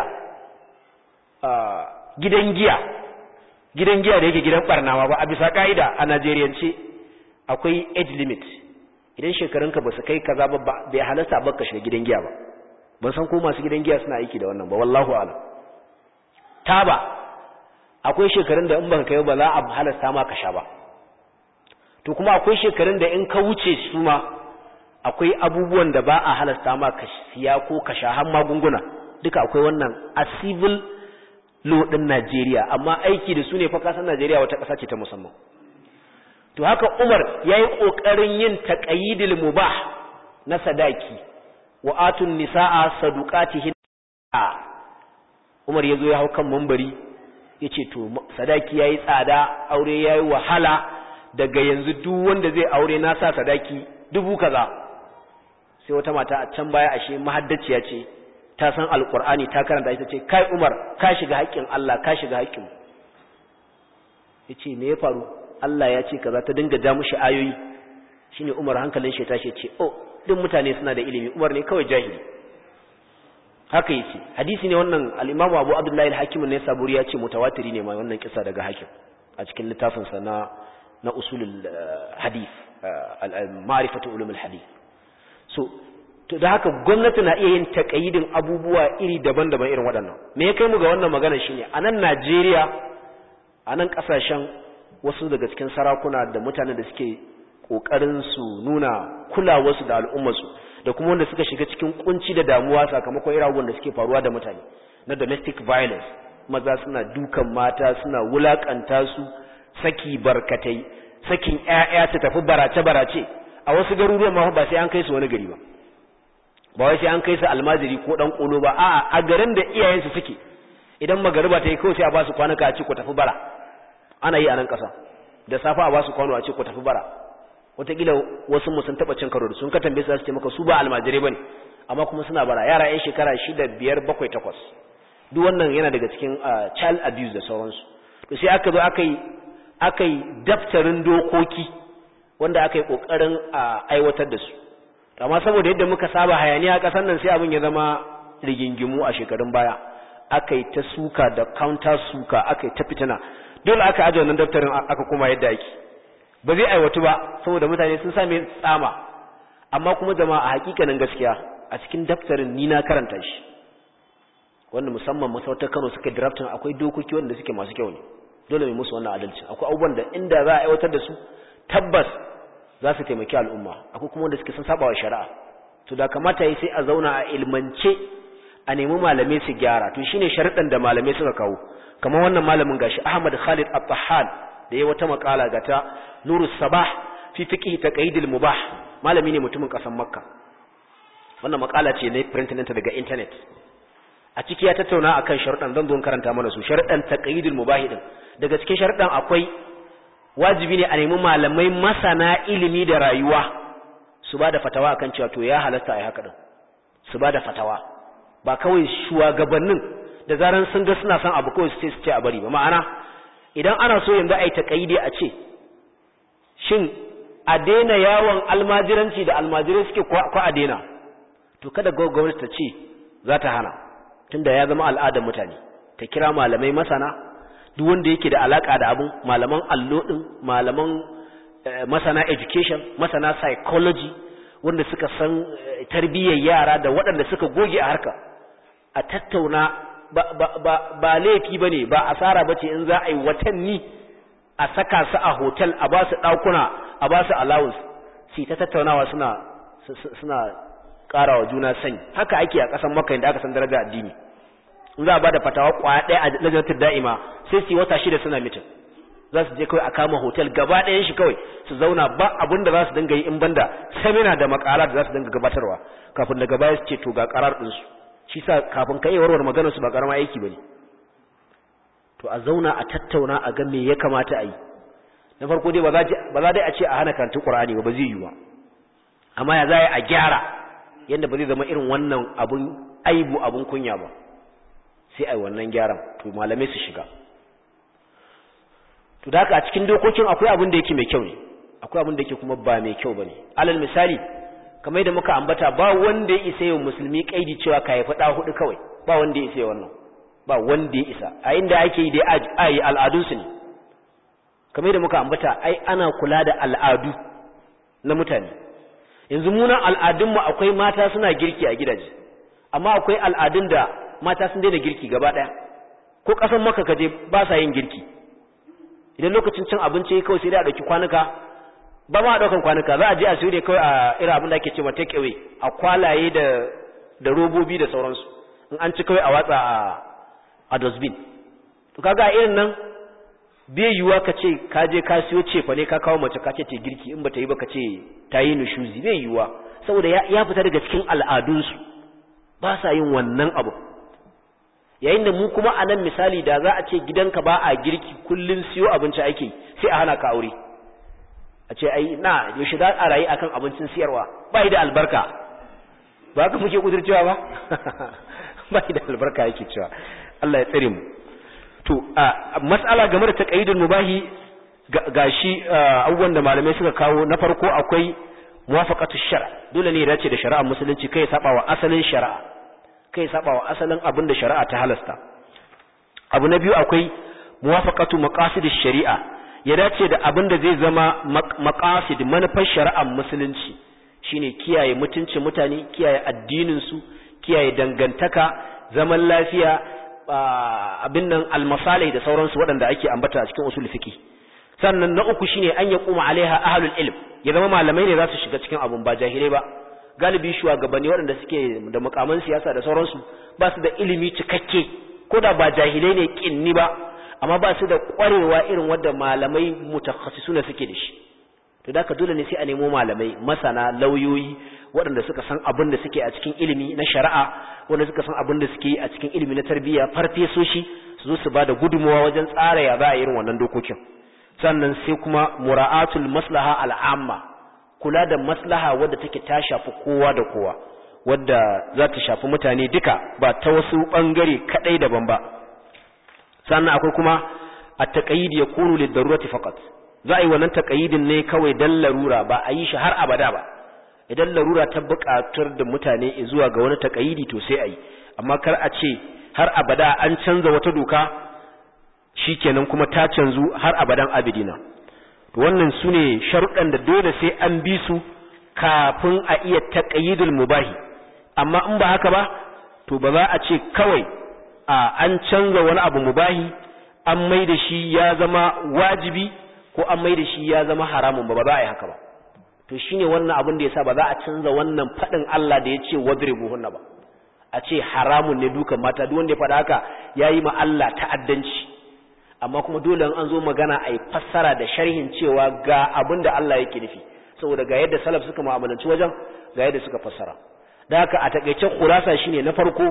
gidan giya gidan giya da yake gidan barnawa ba a bisa ka'ida a Najeriyance akwai age limit idan shekarunka ba su kai kaza ba bai halasta ba ka shiga gidan giya ba ban san ko masu gidan giya suna aiki da wannan ba wallahu a'lam taba akwai shekarun da in baka kai ba za a halasta ma ka sha ba to kuma akwai shekarun da in ka wuce su ma akwai abubuwan da ba a halasta ma ka siya ko ka sha har magunguna duka akwai wannan a civil law din Najeriya amma aiki da su ne fa kasan Najeriya wata ƙasa ce ta musamman to haka Umar yayi kokarin yin taqayidil mubah na sadaki wa atun nisaa saduqatihin Umar yazo ya hau kan mambari yace to sadaki yayi tsada aure yayi wahala daga yanzu duk wanda zai aure na sa sadaki dubu kaza sai wata mata a can baya ashe mahaddaciya ce ta san alkur'ani ta karanta ita ce kai umar ka shiga haƙƙin Allah ka shiga haƙƙin yace me ya faru Allah ya ce kaza ta dinga ja mushi ayoyi shine umar hankalin shi tashi ce oh duk mutane suna da ilimi umar ne kawai jahili haka yace hadisi ne wannan al-Imam Abu Abdullah al-Hakim ne saburi ya ce mutawatiri ne mai wannan kisa daga hakim a cikin littafin sa na na usulul hadith ma'rifatu ulumul hadith so to da haka gwamnati na iya yin takayidin abubuwa iri daban-daban irin waɗannan me ya kai mu ga wannan magana shine a nan Najeriya a nan ƙasashen wasu daga cikin sarakuna da mutane da suke ƙoƙarin su nuna kulawarsu da al'ummarsu da kuma wanda suka shiga cikin kunci da damuwa sakamakon irin abubuwan da suke faruwa da mutane na domestic violence maza suna dukan mata suna wulakanta su saki barkatai sakin ƴaƴa su tafi barace-barace a wasu garuruwan ma ba sai an kai su wani gari ba ba wai sai an kai su almajiri ko dan kolo ba a'a a garin da iyayensu suke idan magariba ta yi kawai sai a ba su kwanuka a ce ku tafi bara ana yi a nan ƙasa da safa a ba su kwano a ce ku tafi bara wataƙila wasu mu sun taɓa cin karo da sun ka tambaye su za su ce maka su ba almajirai ba ne amma kuma suna bara yara yan shekara shida biyar bakwai takwas duk wannan yana daga cikin child abuse da sauransu to sai aka zo aka yi aka yi daftarin dokoki wanda aka yi ƙoƙarin a aiwatar da su amma saboda yadda muka saba hayaniya a ƙasar nan sai abin ya zama rigingimu a shekarun baya aka yi ta suka da counter suka aka yi ta fitina dole aka aje wannan daftarin aka kuma yadda ake ba zai aiwatu ba saboda mutane sun same tsama amma kuma jama'a a hakikanin gaskiya a cikin daftarin ni na karanta shi wanda musamman masarautar Kano suka drafting akwai dokoki wanda suke masu kyau ne dole mai musu wannan adalci akwai abubuwan da inda za a aiwatar da su tabbas za su taimaki al'umma akwai kuma wanda suke sun saba wa shari'a to da kamata yi sai a zauna a ilmance a nemi malamai su gyara to shine sharuɗan da malamai suka kawo kamar wannan malamin gashi Ahmad Khalid At-Tahan da yayi wata makala ga ta Nurus Sabah fi fiqh taqyidil mubah malami ne mutumin kasan Makka wannan makala ce ne printing ɗinta daga internet a ciki ya tattauna akan sharuɗan zan zo karanta mana su sharuɗan taqyidil mubah din daga cikin sharuɗan akwai wajibi ne a nemi malamai masana ilimi da rayuwa su ba da fatawa akan cewa to ya halasta a yi haka din su ba da fatawa ba kawai shugabannin da zaran sun ga suna son abu kawai su ce su ce a bari ba ma'ana idan ana so yanzu a yi taƙaidi a ce shin a daina yawon almajiranci da almajirai suke ko a daina to kada gwamnati ta ce za ta hana tunda ya zama al'adar mutane ta kira malamai masana duk wanda yake da alaka da abun malaman allo din malaman masana education masana psychology wanda suka san tarbiyyar yara da waɗanda suka goge a harka a tattauna ba, ba, ba, ba laifi ba ne ba asara ba ce in za a yi watanni a saka su a hotel a ba su ɗakuna a ba su allowance su ta tattaunawa suna suna ƙara wa juna sani haka ake a ƙasan maka da aka san daraja addini in za a ba da fatawa kwaya ɗaya a lajinatar da'ima sai su yi wata shida suna mitin za su je kawai a kama hotel gaba ɗayan shi kawai su zauna ba abin da za su dinga yi in banda samina da makala da za su dinga gabatarwa kafin daga baya su ce to ga karar ɗinsu shi sa kafin ka iya warware maganar su ba karama aiki ba ne to a zauna a tattauna a ga me ya kamata a yi na farko dai ba za dai a ce a hana karantun ƙur'ani ba ba zai yi ba amma ya za a gyara yadda ba zai zama irin wannan abun aibu abun kunya ba sai ai wannan gyaran to malamai su shiga to da haka a cikin dokokin akwai abin da yake mai kyau ne akwai abin da yake kuma ba mai kyau bane alal misali kamar da muka ambata ba wanda ya isa yau musulmi kaidi cewa ka haifi da hudu kawai ba wanda ya isa wannan ba wanda ya isa a inda ake yi dai a yi al'adunsu ne kamar da muka ambata ai ana kula da al'adu na mutane yanzu munan al'adunmu akwai mata suna girki a gidaje amma akwai al'adun da mata sun daina girki gaba ɗaya ko ƙasan maka kaje ba sa yin girki idan lokacin cin abinci kawai sai dai a ɗauki kwanuka ba ma a ɗaukan kwanuka za a je a siyo ne kawai a irin abin da ake cewa take away a kwalaye da da robobi da sauransu in an ci kawai a watsa a a dustbin to kaga irin nan bai yiwuwa ka ce ka je ka siyo cefa ne ka kawo mace ka ce ce girki in bata yi ba ka ce ta yi nushuzi bai yiwuwa saboda ya fita daga cikin al'adunsu ba sa yin wannan abu yayin da mu kuma a nan misali da za a ce gidanka ba a girki kullum siyo abinci ake sai a hana ka aure a ce ai na yaushe za a rayu akan abincin siyarwa ba da albarka ba ka muke kudurcewa ba ba da albarka yake cewa Allah ya tsare mu to a mas'ala game da taqayyidul mubahi gashi abubuwan da malamai suka kawo na farko akwai muwafaqatu shar dole ne ya dace da shari'ar musulunci kai saba wa asalin shari'a kai saba wa asalin abin da shari'a ta halasta abu na biyu akwai muwafaqatu maqasidish shari'a ya dace da abin da zai zama maqasid manufar shari'ar musulunci shine kiyaye mutuncin mutane kiyaye addinin su kiyaye dangantaka zaman lafiya abin nan almasalai da sauransu waɗanda ake ambata a cikin usul fiqi sannan na uku shine an ya kuma alaiha ahlul ilm ya zama malamai ne za su shiga cikin abun ba jahilai ba galibi shugabanni waɗanda suke da mukaman siyasa da sauransu ba su da ilimi cikakke ko da ba jahilai ne kinni ba amma ba su da ƙwarewa irin wadda malamai mutakhasisuna suke da shi to da dole ne sai a nemo malamai masana lauyoyi waɗanda suka san abin da suke a cikin ilimi na shari'a wanda suka san abin da suke a cikin ilimi na tarbiyya farfesoshi su zo su ba da gudunmawa wajen tsara ya za a irin wannan dokokin sannan sai kuma mura'atul maslaha al'amma kula da maslaha wadda take ta shafi kowa da kowa wadda za ta shafi mutane duka ba ta wasu ɓangare kaɗai daban ba sannan akwai kuma a taƙayid ya kunu da darurati faqat za a yi wannan taƙayidin ne kawai dan larura ba a yi shi har abada ba idan larura ta buƙatar da mutane zuwa ga wani taƙayidi to sai a yi amma kar a ce har abada an canza wata doka shikenan kuma ta canzu har abadan abidina to wannan sune sharuɗan da dole sai an bi su kafin a iya taqyidul mubahi amma in ba haka ba to ba za a ce kawai a an canza wani abu mubahi an mai da shi ya zama wajibi ko an mai da shi ya zama haramun ba ba za a yi haka ba to shine wannan abin da yasa ba za a canza wannan faɗin Allah da ya ce wadribuhunna ba a ce haramun ne dukan mata duk wanda ya faɗa haka yayi ma Allah ta'addanci amma kuma dole an zo magana a yi fassara da sharhin cewa ga abin da Allah yake nufi saboda ga yadda salaf suka mu'amalanci wajen ga yadda suka fassara da haka a takeice khulasa shine na farko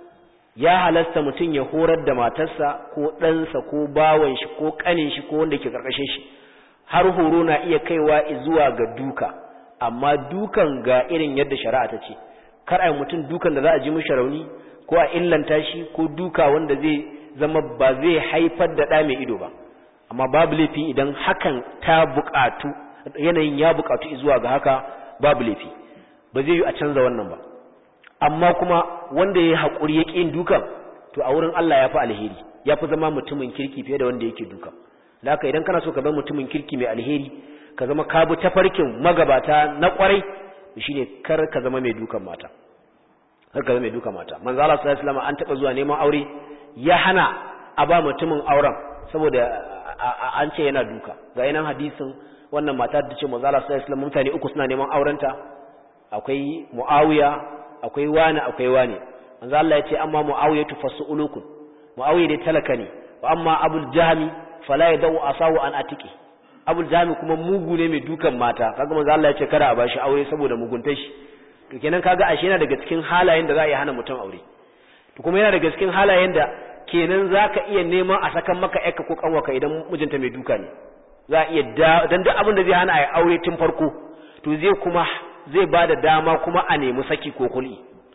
ya halasta mutum ya horar da matarsa ko ɗansa ko bawan shi ko ƙanin shi ko wanda ke karkashin shi har horo na iya kaiwa zuwa ga duka amma dukan ga irin yadda shari'a ta ce kar a mutum dukan da za a ji mishi rauni ko a illanta shi ko duka wanda zai zama ba zai haifar da ɗa mai ido ba amma babu laifi idan hakan ta buƙatu yanayin ya buƙatu zuwa ga haka babu laifi ba zai yi a canza wannan ba amma kuma wanda ya haƙuri ya ƙin dukan to a wurin Allah ya fi alheri ya fi zama mutumin kirki fiye da wanda yake dukan da haka idan kana so ka zama mutumin kirki mai alheri ka zama ka bi tafarkin magabata na ƙwarai shine kar ka zama mai dukan mata kar ka zama mai dukan mata manzo Allah sallallahu alaihi wasallam an taɓa zuwa neman aure ya hana a ba mutumin auren saboda an ce yana duka ga yanan hadisin wannan mata da ce manzo Allah sallallahu alaihi mutane uku suna neman aurenta akwai Muawiya akwai wani akwai wani manzo Allah ya ce amma Muawiya tu fasulukun Muawiya dai talaka ne wa amma Abul Jahmi fala yadau asahu an atiki Abul Jahmi kuma mugu ne mai dukan mata kaga manzo Allah ya ce kada a bashi aure saboda muguntar shi to kenan kaga ashe yana daga cikin halayen da za a yi hana mutum aure to kuma yana daga cikin halayen da kenan zaka iya neman a sakan maka ƴarka ko kanwaka idan mijinta mai duka ne za a iya dan duk abin da zai hana a aure tun farko to zai kuma zai bada dama kuma a nemi saki ko kul'i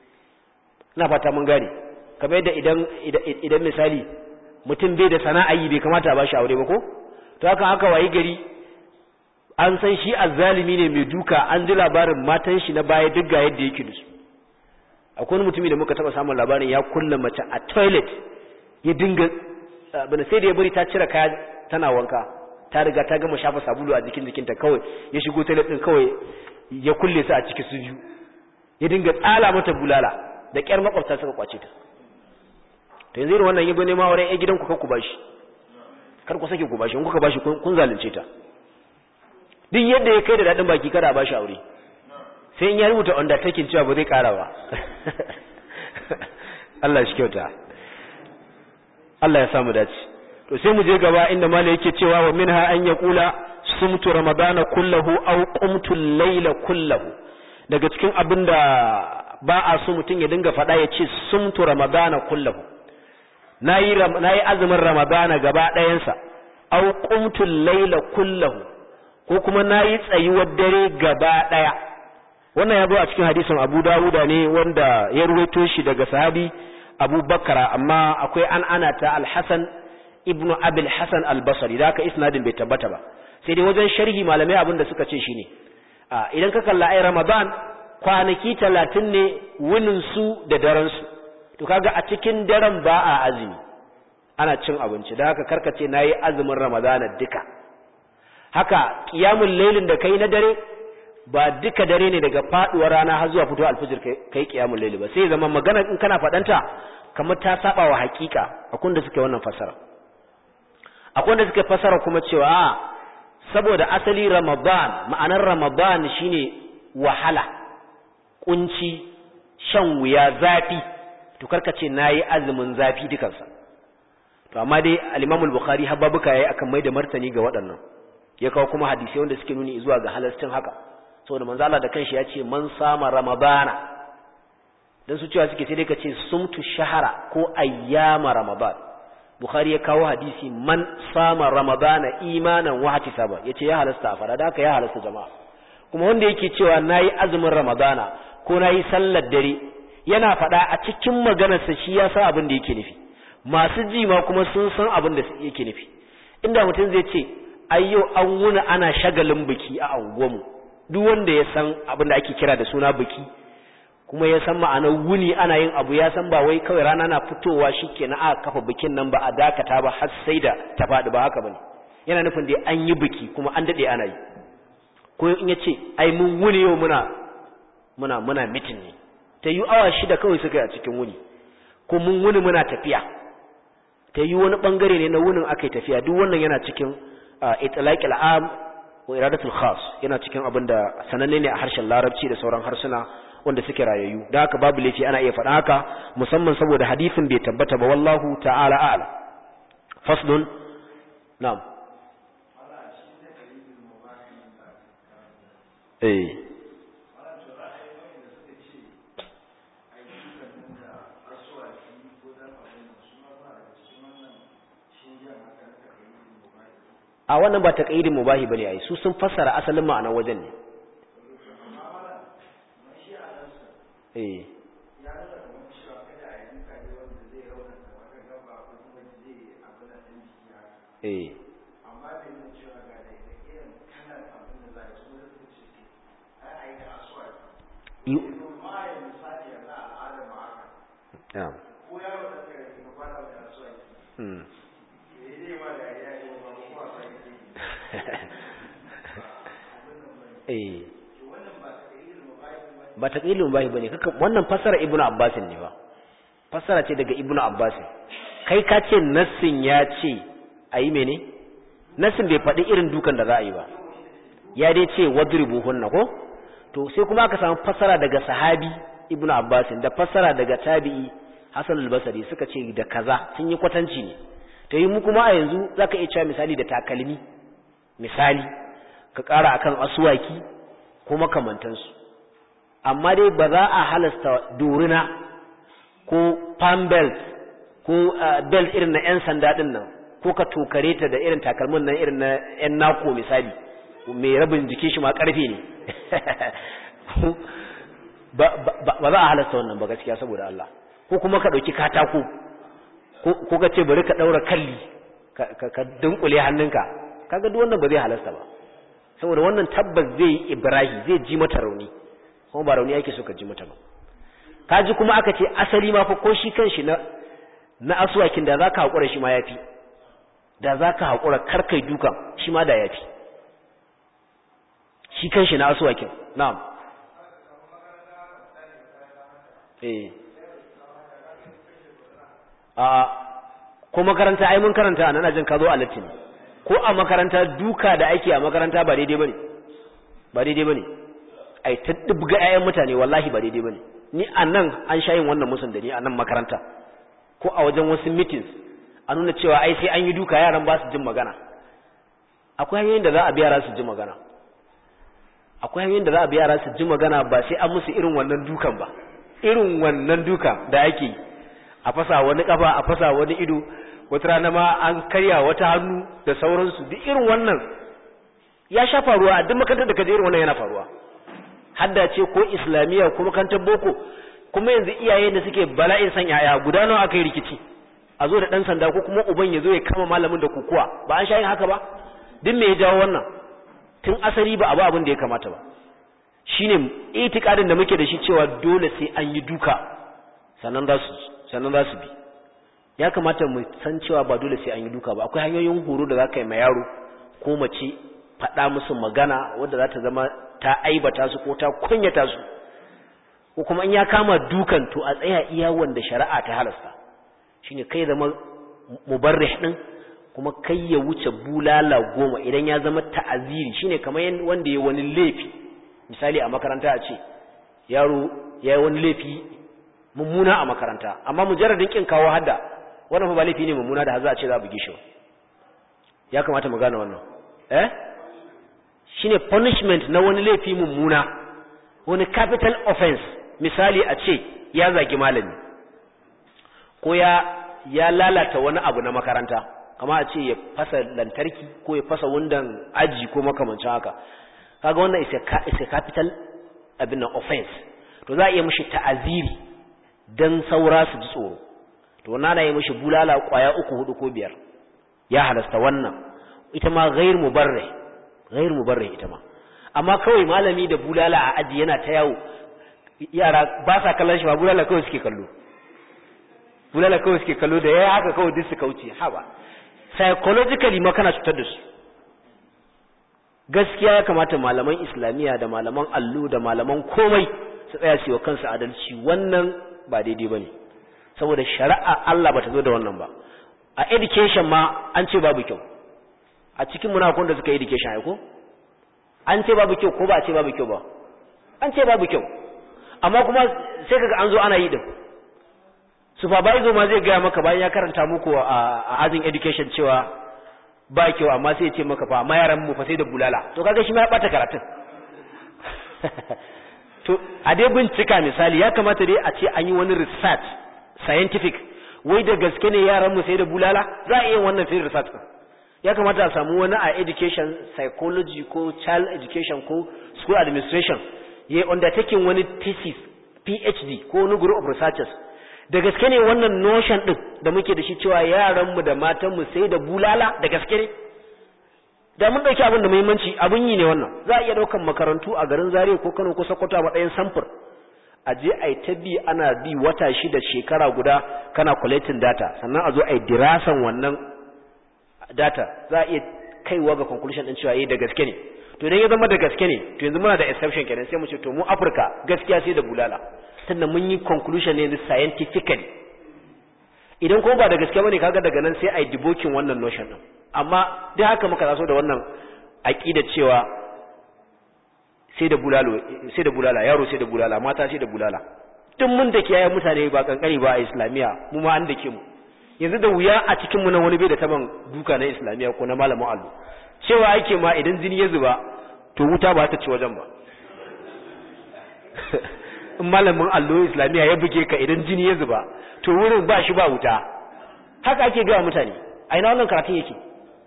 ina fata mun gane kamar yadda idan idan misali mutum bai da sana'a yi bai kamata a bashi aure ba ko to haka haka wayi gari an san shi azzalimi ne mai duka an ji labarin matan shi na baya duk ga yadda yake da su akwai mutumi da muka taba samun labarin ya kulla mace a toilet ya dinga abin sai da ya bari ta cire kaya tana wanka ta riga ta gama shafa sabulu a jikin jikinta kawai ya shigo toilet din kawai ya kulle su a ciki su biyu ya dinga tsala mata bulala da kyar makwabta suka kwace ta to yanzu irin wannan yabo ne ma wurin ai gidanku kar ku bashi kar ku sake ku bashi in kuka bashi kun zalunce ta duk yadda ya kai da dadin baki kada a bashi aure sai in ya rubuta undertaking cewa ba zai kara ba Allah shi kyauta Allah ya samu dace to sai mu je gaba inda malai yake cewa wa minha an yaqula sumtu ramadana kullahu aw qumtu al-layla kullahu daga cikin abinda ba a so mutum ya dinga faɗa ya ce sumtu ramadana kullahu nayi nayi azumin ramadana gaba ɗayansa aw qumtu al-layla kullahu ko kuma nayi tsayuwar dare gaba ɗaya wannan ya zo a cikin hadisin Abu Dawuda ne wanda ya ruwaito shi daga sahabi Abu Bakara amma akwai an ana ta Al-Hasan ibnu Abil Hasan Al-Basri da haka isnadin bai tabbata ba sai dai wajen sharhi malamai abin da suka ce shine a idan ka kalla ai Ramadan kwanaki 30 ne wunin su da daren su to kaga a cikin daren ba a azumi ana cin abinci da haka karkace nayi azumin Ramadana duka haka qiyamul lailin da kai na dare ba duka dare ne daga faduwar rana har zuwa fito alfijir kai kiyamul layli ba sai zama magana in kana fadanta kamar ta saba wa hakika akwai da suke wannan fasara akwai da suke fasara kuma cewa a saboda asali ramadan ma'anar ramadan shine wahala kunci shan wuya zafi to karkace nayi azumin zafi dukansa to amma dai al-Imam al-Bukhari habbabuka yayi akan mai da martani ga waɗannan ya kawo kuma hadisi wanda suke nuni zuwa ga halastin haka saboda manzo Allah da kanshi ya ce man sama ramadana dan su cewa suke sai dai ka ce sumtu shahara ko ayyama ramadan bukhari ya kawo hadisi man sama ramadana imanan wa ihtisaba yace ya halasta a fara da haka ya halasta jama'a kuma wanda yake cewa nayi azumin ramadana ko nayi sallar dare yana faɗa a cikin maganarsa shi ya san abin da yake nufi masu ji ma kuma sun san abin da yake nufi inda mutum zai ce ayyo an wuna ana shagalin biki a anguwanmu duk wanda ya san abin da ake kira da suna biki kuma ya san ma'anar wuni ana yin abu ya san ba wai kawai rana na fitowa shikenan aka kafa bikin nan ba a dakata ba har sai da ta faɗi ba haka bane yana nufin dai an yi biki kuma an dade ana yi ko in yace ai mun wuni yau muna muna muna mitin ne ta yi awa shida kawai suka yi a cikin wuni ko mun wuni muna tafiya ta yi wani bangare ne na wunin aka yi tafiya duk wannan yana cikin itlaqil am wa iradatul khas yana cikin abin da sananne ne a harshen larabci da sauran harsuna wanda suke rayayyu da haka babu laifi ana iya faɗa haka musamman saboda hadisin bai tabbata ba wallahu ta'ala a'lam faslun na'am eh a wannan ba taqayyidin mubahi bane ai su sun fassara asalin ma'anar wajen ne eh eh Yeah. Hmm. eh ba ta ƙilin bahi ba ne wannan fassara ibnu abbasin ne ba fassara ce daga ibnu abbasin kai ka ce nassin ya ce a yi mene nassin bai faɗi irin dukan da za a yi ba ya dai ce wadribu hunna ko to sai kuma aka samu fassara daga sahabi ibnu abbasin da fassara daga tabi'i hasan al-basri suka ce da kaza sun yi kwatanci ne to yi mu kuma a yanzu zaka iya cewa misali da takalmi misali ka ƙara akan asuwaki ko makamantansu amma dai ba za a halasta dorina ko palm belt ko belt irin na 'yan sanda ɗin nan ko ka tokare ta da irin takalmin nan irin na 'yan nako misali mai rabin jikin shi ma ƙarfe ne ba za a halasta wannan ba gaskiya saboda Allah ko kuma ka ɗauki katako ko ka ce bari ka ɗaura kalli ka dunkule hannunka kaga duk wannan ba zai halasta ba saboda wannan tabbas zai yi ibrahi zai ji mata rauni kuma ba rauni yake so ka ji mata ba kaji kuma aka ce asali ma fa ko shi kanshi na na aswakin da zaka hakura shi ma yafi da zaka hakura karkai dukan shi ma da yafi shi kanshi na aswakin na'am eh a ko makaranta ai mun karanta anan ajin ka zo a latin ko a makaranta duka da ake a makaranta ba daidai bane ba daidai bane ai ta dubga ƴaƴan mutane wallahi ba daidai bane ni anan an sha yin wannan musun da ni anan makaranta ko a wajen wasu meetings a nuna cewa ai sai an yi duka yaran ba su jin magana akwai hanyoyin da za a bi yara su ji magana akwai hanyoyin da za a bi yara su ji magana ba sai an musu irin wannan dukan ba irin wannan duka da ake yi a fasa wani kafa a fasa wani ido wata rana ma an karya wata hannu da sauransu duk irin wannan ya sha faruwa a duk makarantar da kaje irin wannan yana faruwa hadda ce ko islamiyya ko makarantar boko kuma yanzu iyaye da suke bala'in san yaya guda nawa aka yi rikici a zo da dan sanda ko kuma uban ya zo ya kama malamin da kukuwa ba an sha yin haka ba duk me ya jawo wannan tun asali ba abu abin da ya kamata ba shine itikadin da muke da shi cewa dole sai an yi duka sannan za su sannan za su bi ya kamata mu san cewa ba dole sai an yi duka ba akwai hanyoyin horo da za ka yi ma yaro ko mace faɗa musu magana wadda za ta zama ta aibata su ko ta kunyata su ko kuma in ya kama dukan to a tsaya iya wanda shari'a ta halasta shine kai zama mubarrih din kuma kai ya wuce bulala goma idan ya zama ta'aziri shine kamar wanda ya wani laifi misali a makaranta a ce yaro ya yi wani laifi mummuna a makaranta amma mujarradin kin kawo hadda wannan ba laifi ne mummuna da za a ce za a buge shi ya kamata mu gane wannan eh shine punishment na wani laifi mummuna wani capital offense misali a ce ya zagi malami ko ya ya lalata wani abu na makaranta kama a ce ya fasa lantarki ko ya fasa wundan aji ko makamancin haka kaga wannan is a capital abin nan offense to za a iya mishi ta'aziri dan saura su ji tsoro to wannan ana yi mishi bulala kwaya uku hudu ko biyar ya halasta wannan ita ma ghair mubarrih ghair mubarrih ita ma amma kawai malami da bulala a aji yana ta yawo yara ba sa kallon shi ba bulala kawai suke kallo bulala kawai suke kallo da yayi haka kawai duk su kauce haba psychologically ma kana cutar da su gaskiya ya kamata malaman islamiyya da malaman allo da malaman komai su tsaya su yi wa kansu adalci wannan ba daidai bane saboda shari'a Allah bata zo da wannan ba a education ma an ce babu kyau a cikin munafukun da suka yi education ai ko an ce babu kyau ko ba a ce babu kyau ba an ce babu kyau amma kuma sai kaga an zo ana yi din supervisor ma zai gaya maka bayan ya karanta muku a ajin education cewa ba kyau amma sai ya ce maka fa amma yaran mu fa sai da bulala to kaga shi ma ya bata karatun to a dai bincika misali ya kamata dai a ce an yi wani research scientific wai da gaske ne yaran mu sai da bulala za a iya wannan field research din ya kamata a samu wani a education psychology ko child education ko school administration ya undertaking wani thesis PhD ko wani group of researchers da gaske ne wannan notion din da muke da shi cewa yaranmu da matanmu sai da bulala da gaske ne da mun dauki abin da muhimmanci abin yi ne wannan za a iya daukan makarantu a garin Zaria ko Kano ko Sokoto a matsayin samfur a je a ta bi ana bi wata shida shekara guda kana collecting data sannan a zo a yi dirasan wannan data za a iya kaiwa ga conclusion din cewa eh da gaske ne to idan ya zama da gaske ne to yanzu muna da exception kenan sai mu ce to mu Afirka gaskiya sai da bulala tunda mun yi conclusion ne scientifically idan kuma ba da gaske bane kaga daga nan sai a yi deboking wannan notion din amma duk haka muka taso da wannan aqida cewa sai da bulalo sai da bulala yaro sai da bulala mata sai da bulala duk mun da kiyaye mutane ba kankani ba a islamiya mu ma an dake mu yanzu da wuya a cikin mu nan wani bai da taban duka na islamiya ko na malamin allo cewa ake ma idan jini ya zuba to wuta ba ta ci wajen ba in malamin allo islamiya ya buge ka idan jini ya zuba to wurin ba shi ba wuta haka ake gawa mutane a ina wannan karatun yake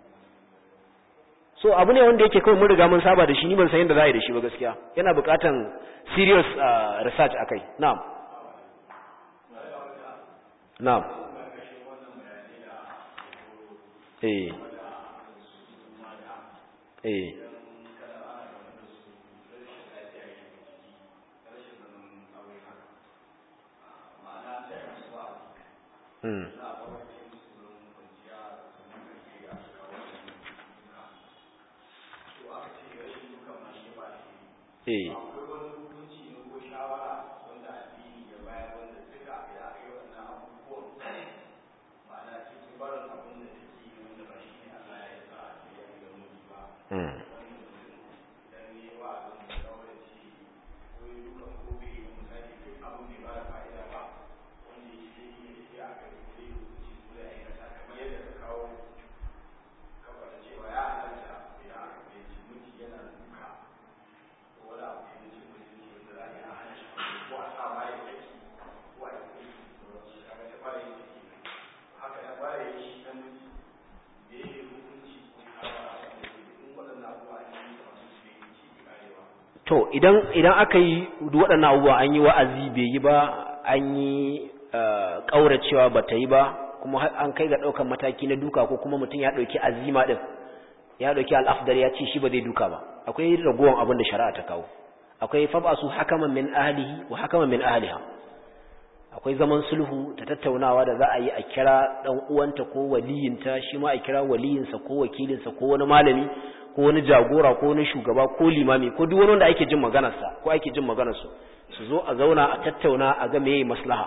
so abu ne wanda yake kawai mun riga mun saba da shi ni ban san yadda za a yi da shi ba gaskiya yana buƙatan serious uh, research akai na'am na'am eh eh Mm. Eh. Mm. to idan idan aka yi waɗannan abubuwa an yi wa'azi bai yi ba an yi ƙauracewa ba ta yi ba kuma an kai ga ɗaukan mataki na duka ko kuma mutum ya ɗauki azima ɗin ya ɗauki al'afdar ya ce shi ba zai duka ba akwai ragowar abin da shari'a ta kawo akwai fabasu hakaman min ahlihi wa hakaman min ahliha akwai zaman sulhu ta tattaunawa da za a yi a kira ɗan uwanta ko waliyinta shi ma a kira waliyinsa ko wakilinsa ko wani malami ko wani jagora ko wani shugaba ko limami ko duk wani wanda ake jin maganarsa ko ake jin maganarsu su zo a zauna a tattauna a ga meye maslaha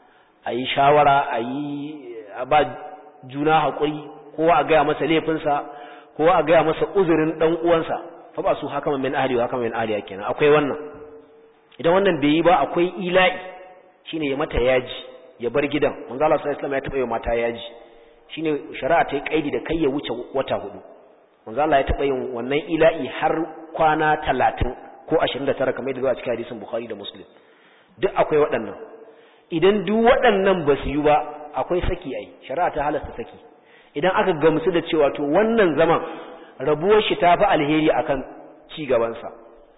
a yi shawara a yi a ba juna haƙuri ko a gaya masa laifinsa ko a gaya masa uzurin ɗan uwansa fa ba su haka min ahli wa haka min ahli kenan akwai wannan idan wannan bai yi ba akwai ila'i shine ya mata yaji ya bar gidan manzo Allah sallallahu alaihi wasallam ya taɓa yi mata yaji shine shari'a ta yi kaidi da kai ya wuce wata hudu manzo Allah ya taɓa yin wannan ila'i har kwana talatin ko ashirin da tara kamar yadda zuwa cikin hadisin Bukhari da Muslim duk akwai waɗannan idan duk waɗannan ba su yi ba akwai saki ai shari'a ta halasta saki idan aka gamsu da cewa to wannan zaman rabuwar shi ta fi alheri akan ci gabansa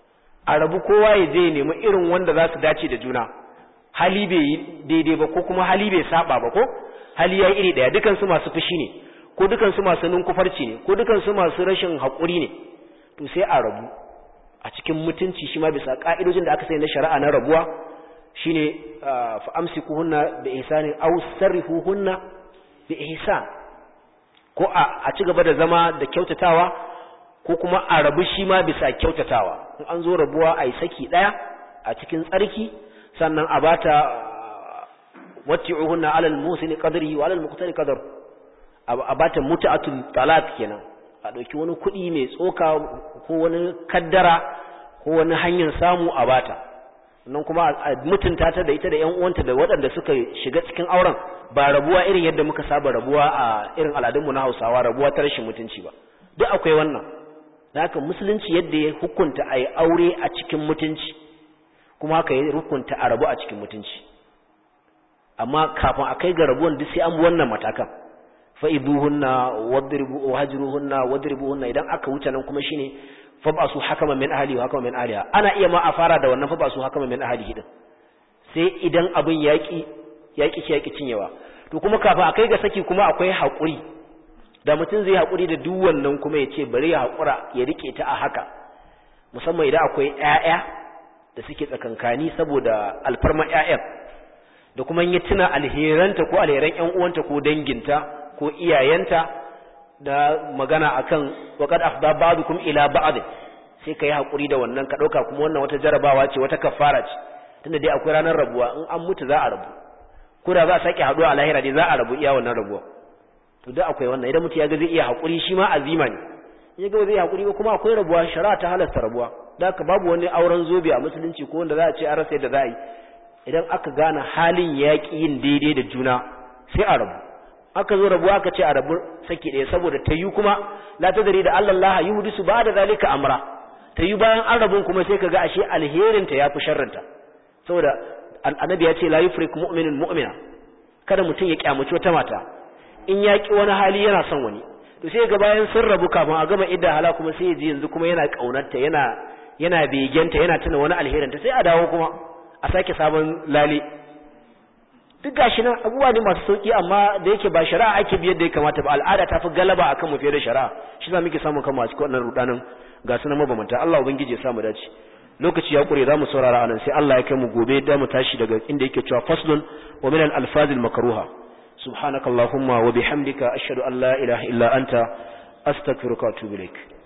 a rabu kowa ya je nemi irin wanda za su dace da juna hali bai yi daidai ba ko kuma hali bai saba ba ko hali ya iri ɗaya dukansu masu fushi ne ko dukansu masu ninkufarci ne ko dukansu masu rashin haƙuri ne to sai a rabu a cikin mutunci shi ma bisa ƙa'idojin da aka sai na shari'a na rabuwa shine fa amsikuhunna bi ihsanin aw sarrihuhunna bi ihsan ko a ci gaba da zama da kyautatawa ko kuma a rabu shi ma bisa kyautatawa in an zo rabuwa a yi saki ɗaya a cikin tsarki sannan a bata watti'uhunna alal musini qadri wa alal muqtari qadar a bata muta'atul talaq kenan a dauki wani kuɗi mai tsoka ko wani kaddara ko wani hanyar samu a bata nan kuma a mutunta ta da ita da ƴan uwanta da waɗanda suka shiga cikin auren ba rabuwa irin yadda muka saba rabuwa a irin al'adunmu na Hausawa rabuwa ta rashin mutunci ba duk akwai wannan da haka musulunci yadda ya hukunta a yi aure a cikin mutunci kuma haka ya hukunta a rabu a cikin mutunci amma kafin a kai ga rabuwan duk sai an bi wannan matakan fa'iduhunna wadribu wahjuruhunna wadribuhunna idan aka wuce nan kuma shine fabasu hakama min ahli wa hakama min ahliha ana iya ma a fara da wannan fabasu hakama min ahlihi din sai idan abin yaki yaki ce yaki cinyewa to kuma kafin a kai ga saki kuma akwai haƙuri da mutum zai haƙuri da duk wannan kuma ya ce bari ya haƙura ya rike ta a haka musamman idan akwai ƴaƴa da suke tsakankani saboda alfarma ƴaƴan da kuma yi tuna alheranta ko alheran ƴan uwanta ko danginta ko iyayenta da magana akan waqad afda ba'dukum ila ba'd sai kai hakuri da wannan ka dauka kuma wannan wata jarabawa ce wata kafara ce tunda dai akwai ranar rabuwa in an mutu za a rabu ko da za a sake haduwa a lahira dai za a rabu iya wannan rabuwa to da akwai wannan idan mutu ya ga zai iya hakuri shi ma azima ne ya ga zai hakuri ba kuma akwai rabuwa shari'a ta halasta rabuwa da haka babu wani auren zobe a musulunci ko wanda za a ce an rasa yadda za a yi idan aka gane halin yaƙi yin daidai da juna sai a rabu aka zo rabuwa aka ce a rabu saki ɗaya saboda ta yi kuma la ta dari da Allah Allah yi hudisu ba da zalika amra ta yi bayan an rabun kuma sai ka ga ashe alherinta ya fi sharrinta saboda annabi ya ce la yufrik mu'minun mu'mina kada mutum ya kyamaci wata mata in ya ki wani hali yana son wani to sai ga bayan sun rabu kafin a gama idda hala kuma sai ya ji yanzu kuma yana kaunarta yana yana begenta yana tuna wani alherinta sai a dawo kuma a sake sabon lale duk gashi nan abubuwa ne masu sauki amma da yake ba shari'a ake biyar da ya kamata ba al'ada ta fi galaba akan mu fiye da shari'a shi za muke samun kanmu a cikin wannan rudanin ga su na mabamanta Allah ubangiji ya samu dace lokaci ya kure zamu saurara anan sai Allah ya kai mu gobe da mu tashi daga inda yake cewa faslun wa min al-alfaz al-makruha subhanakallahumma wa bihamdika ashhadu an la ilaha illa anta astaghfiruka wa atubu ilaik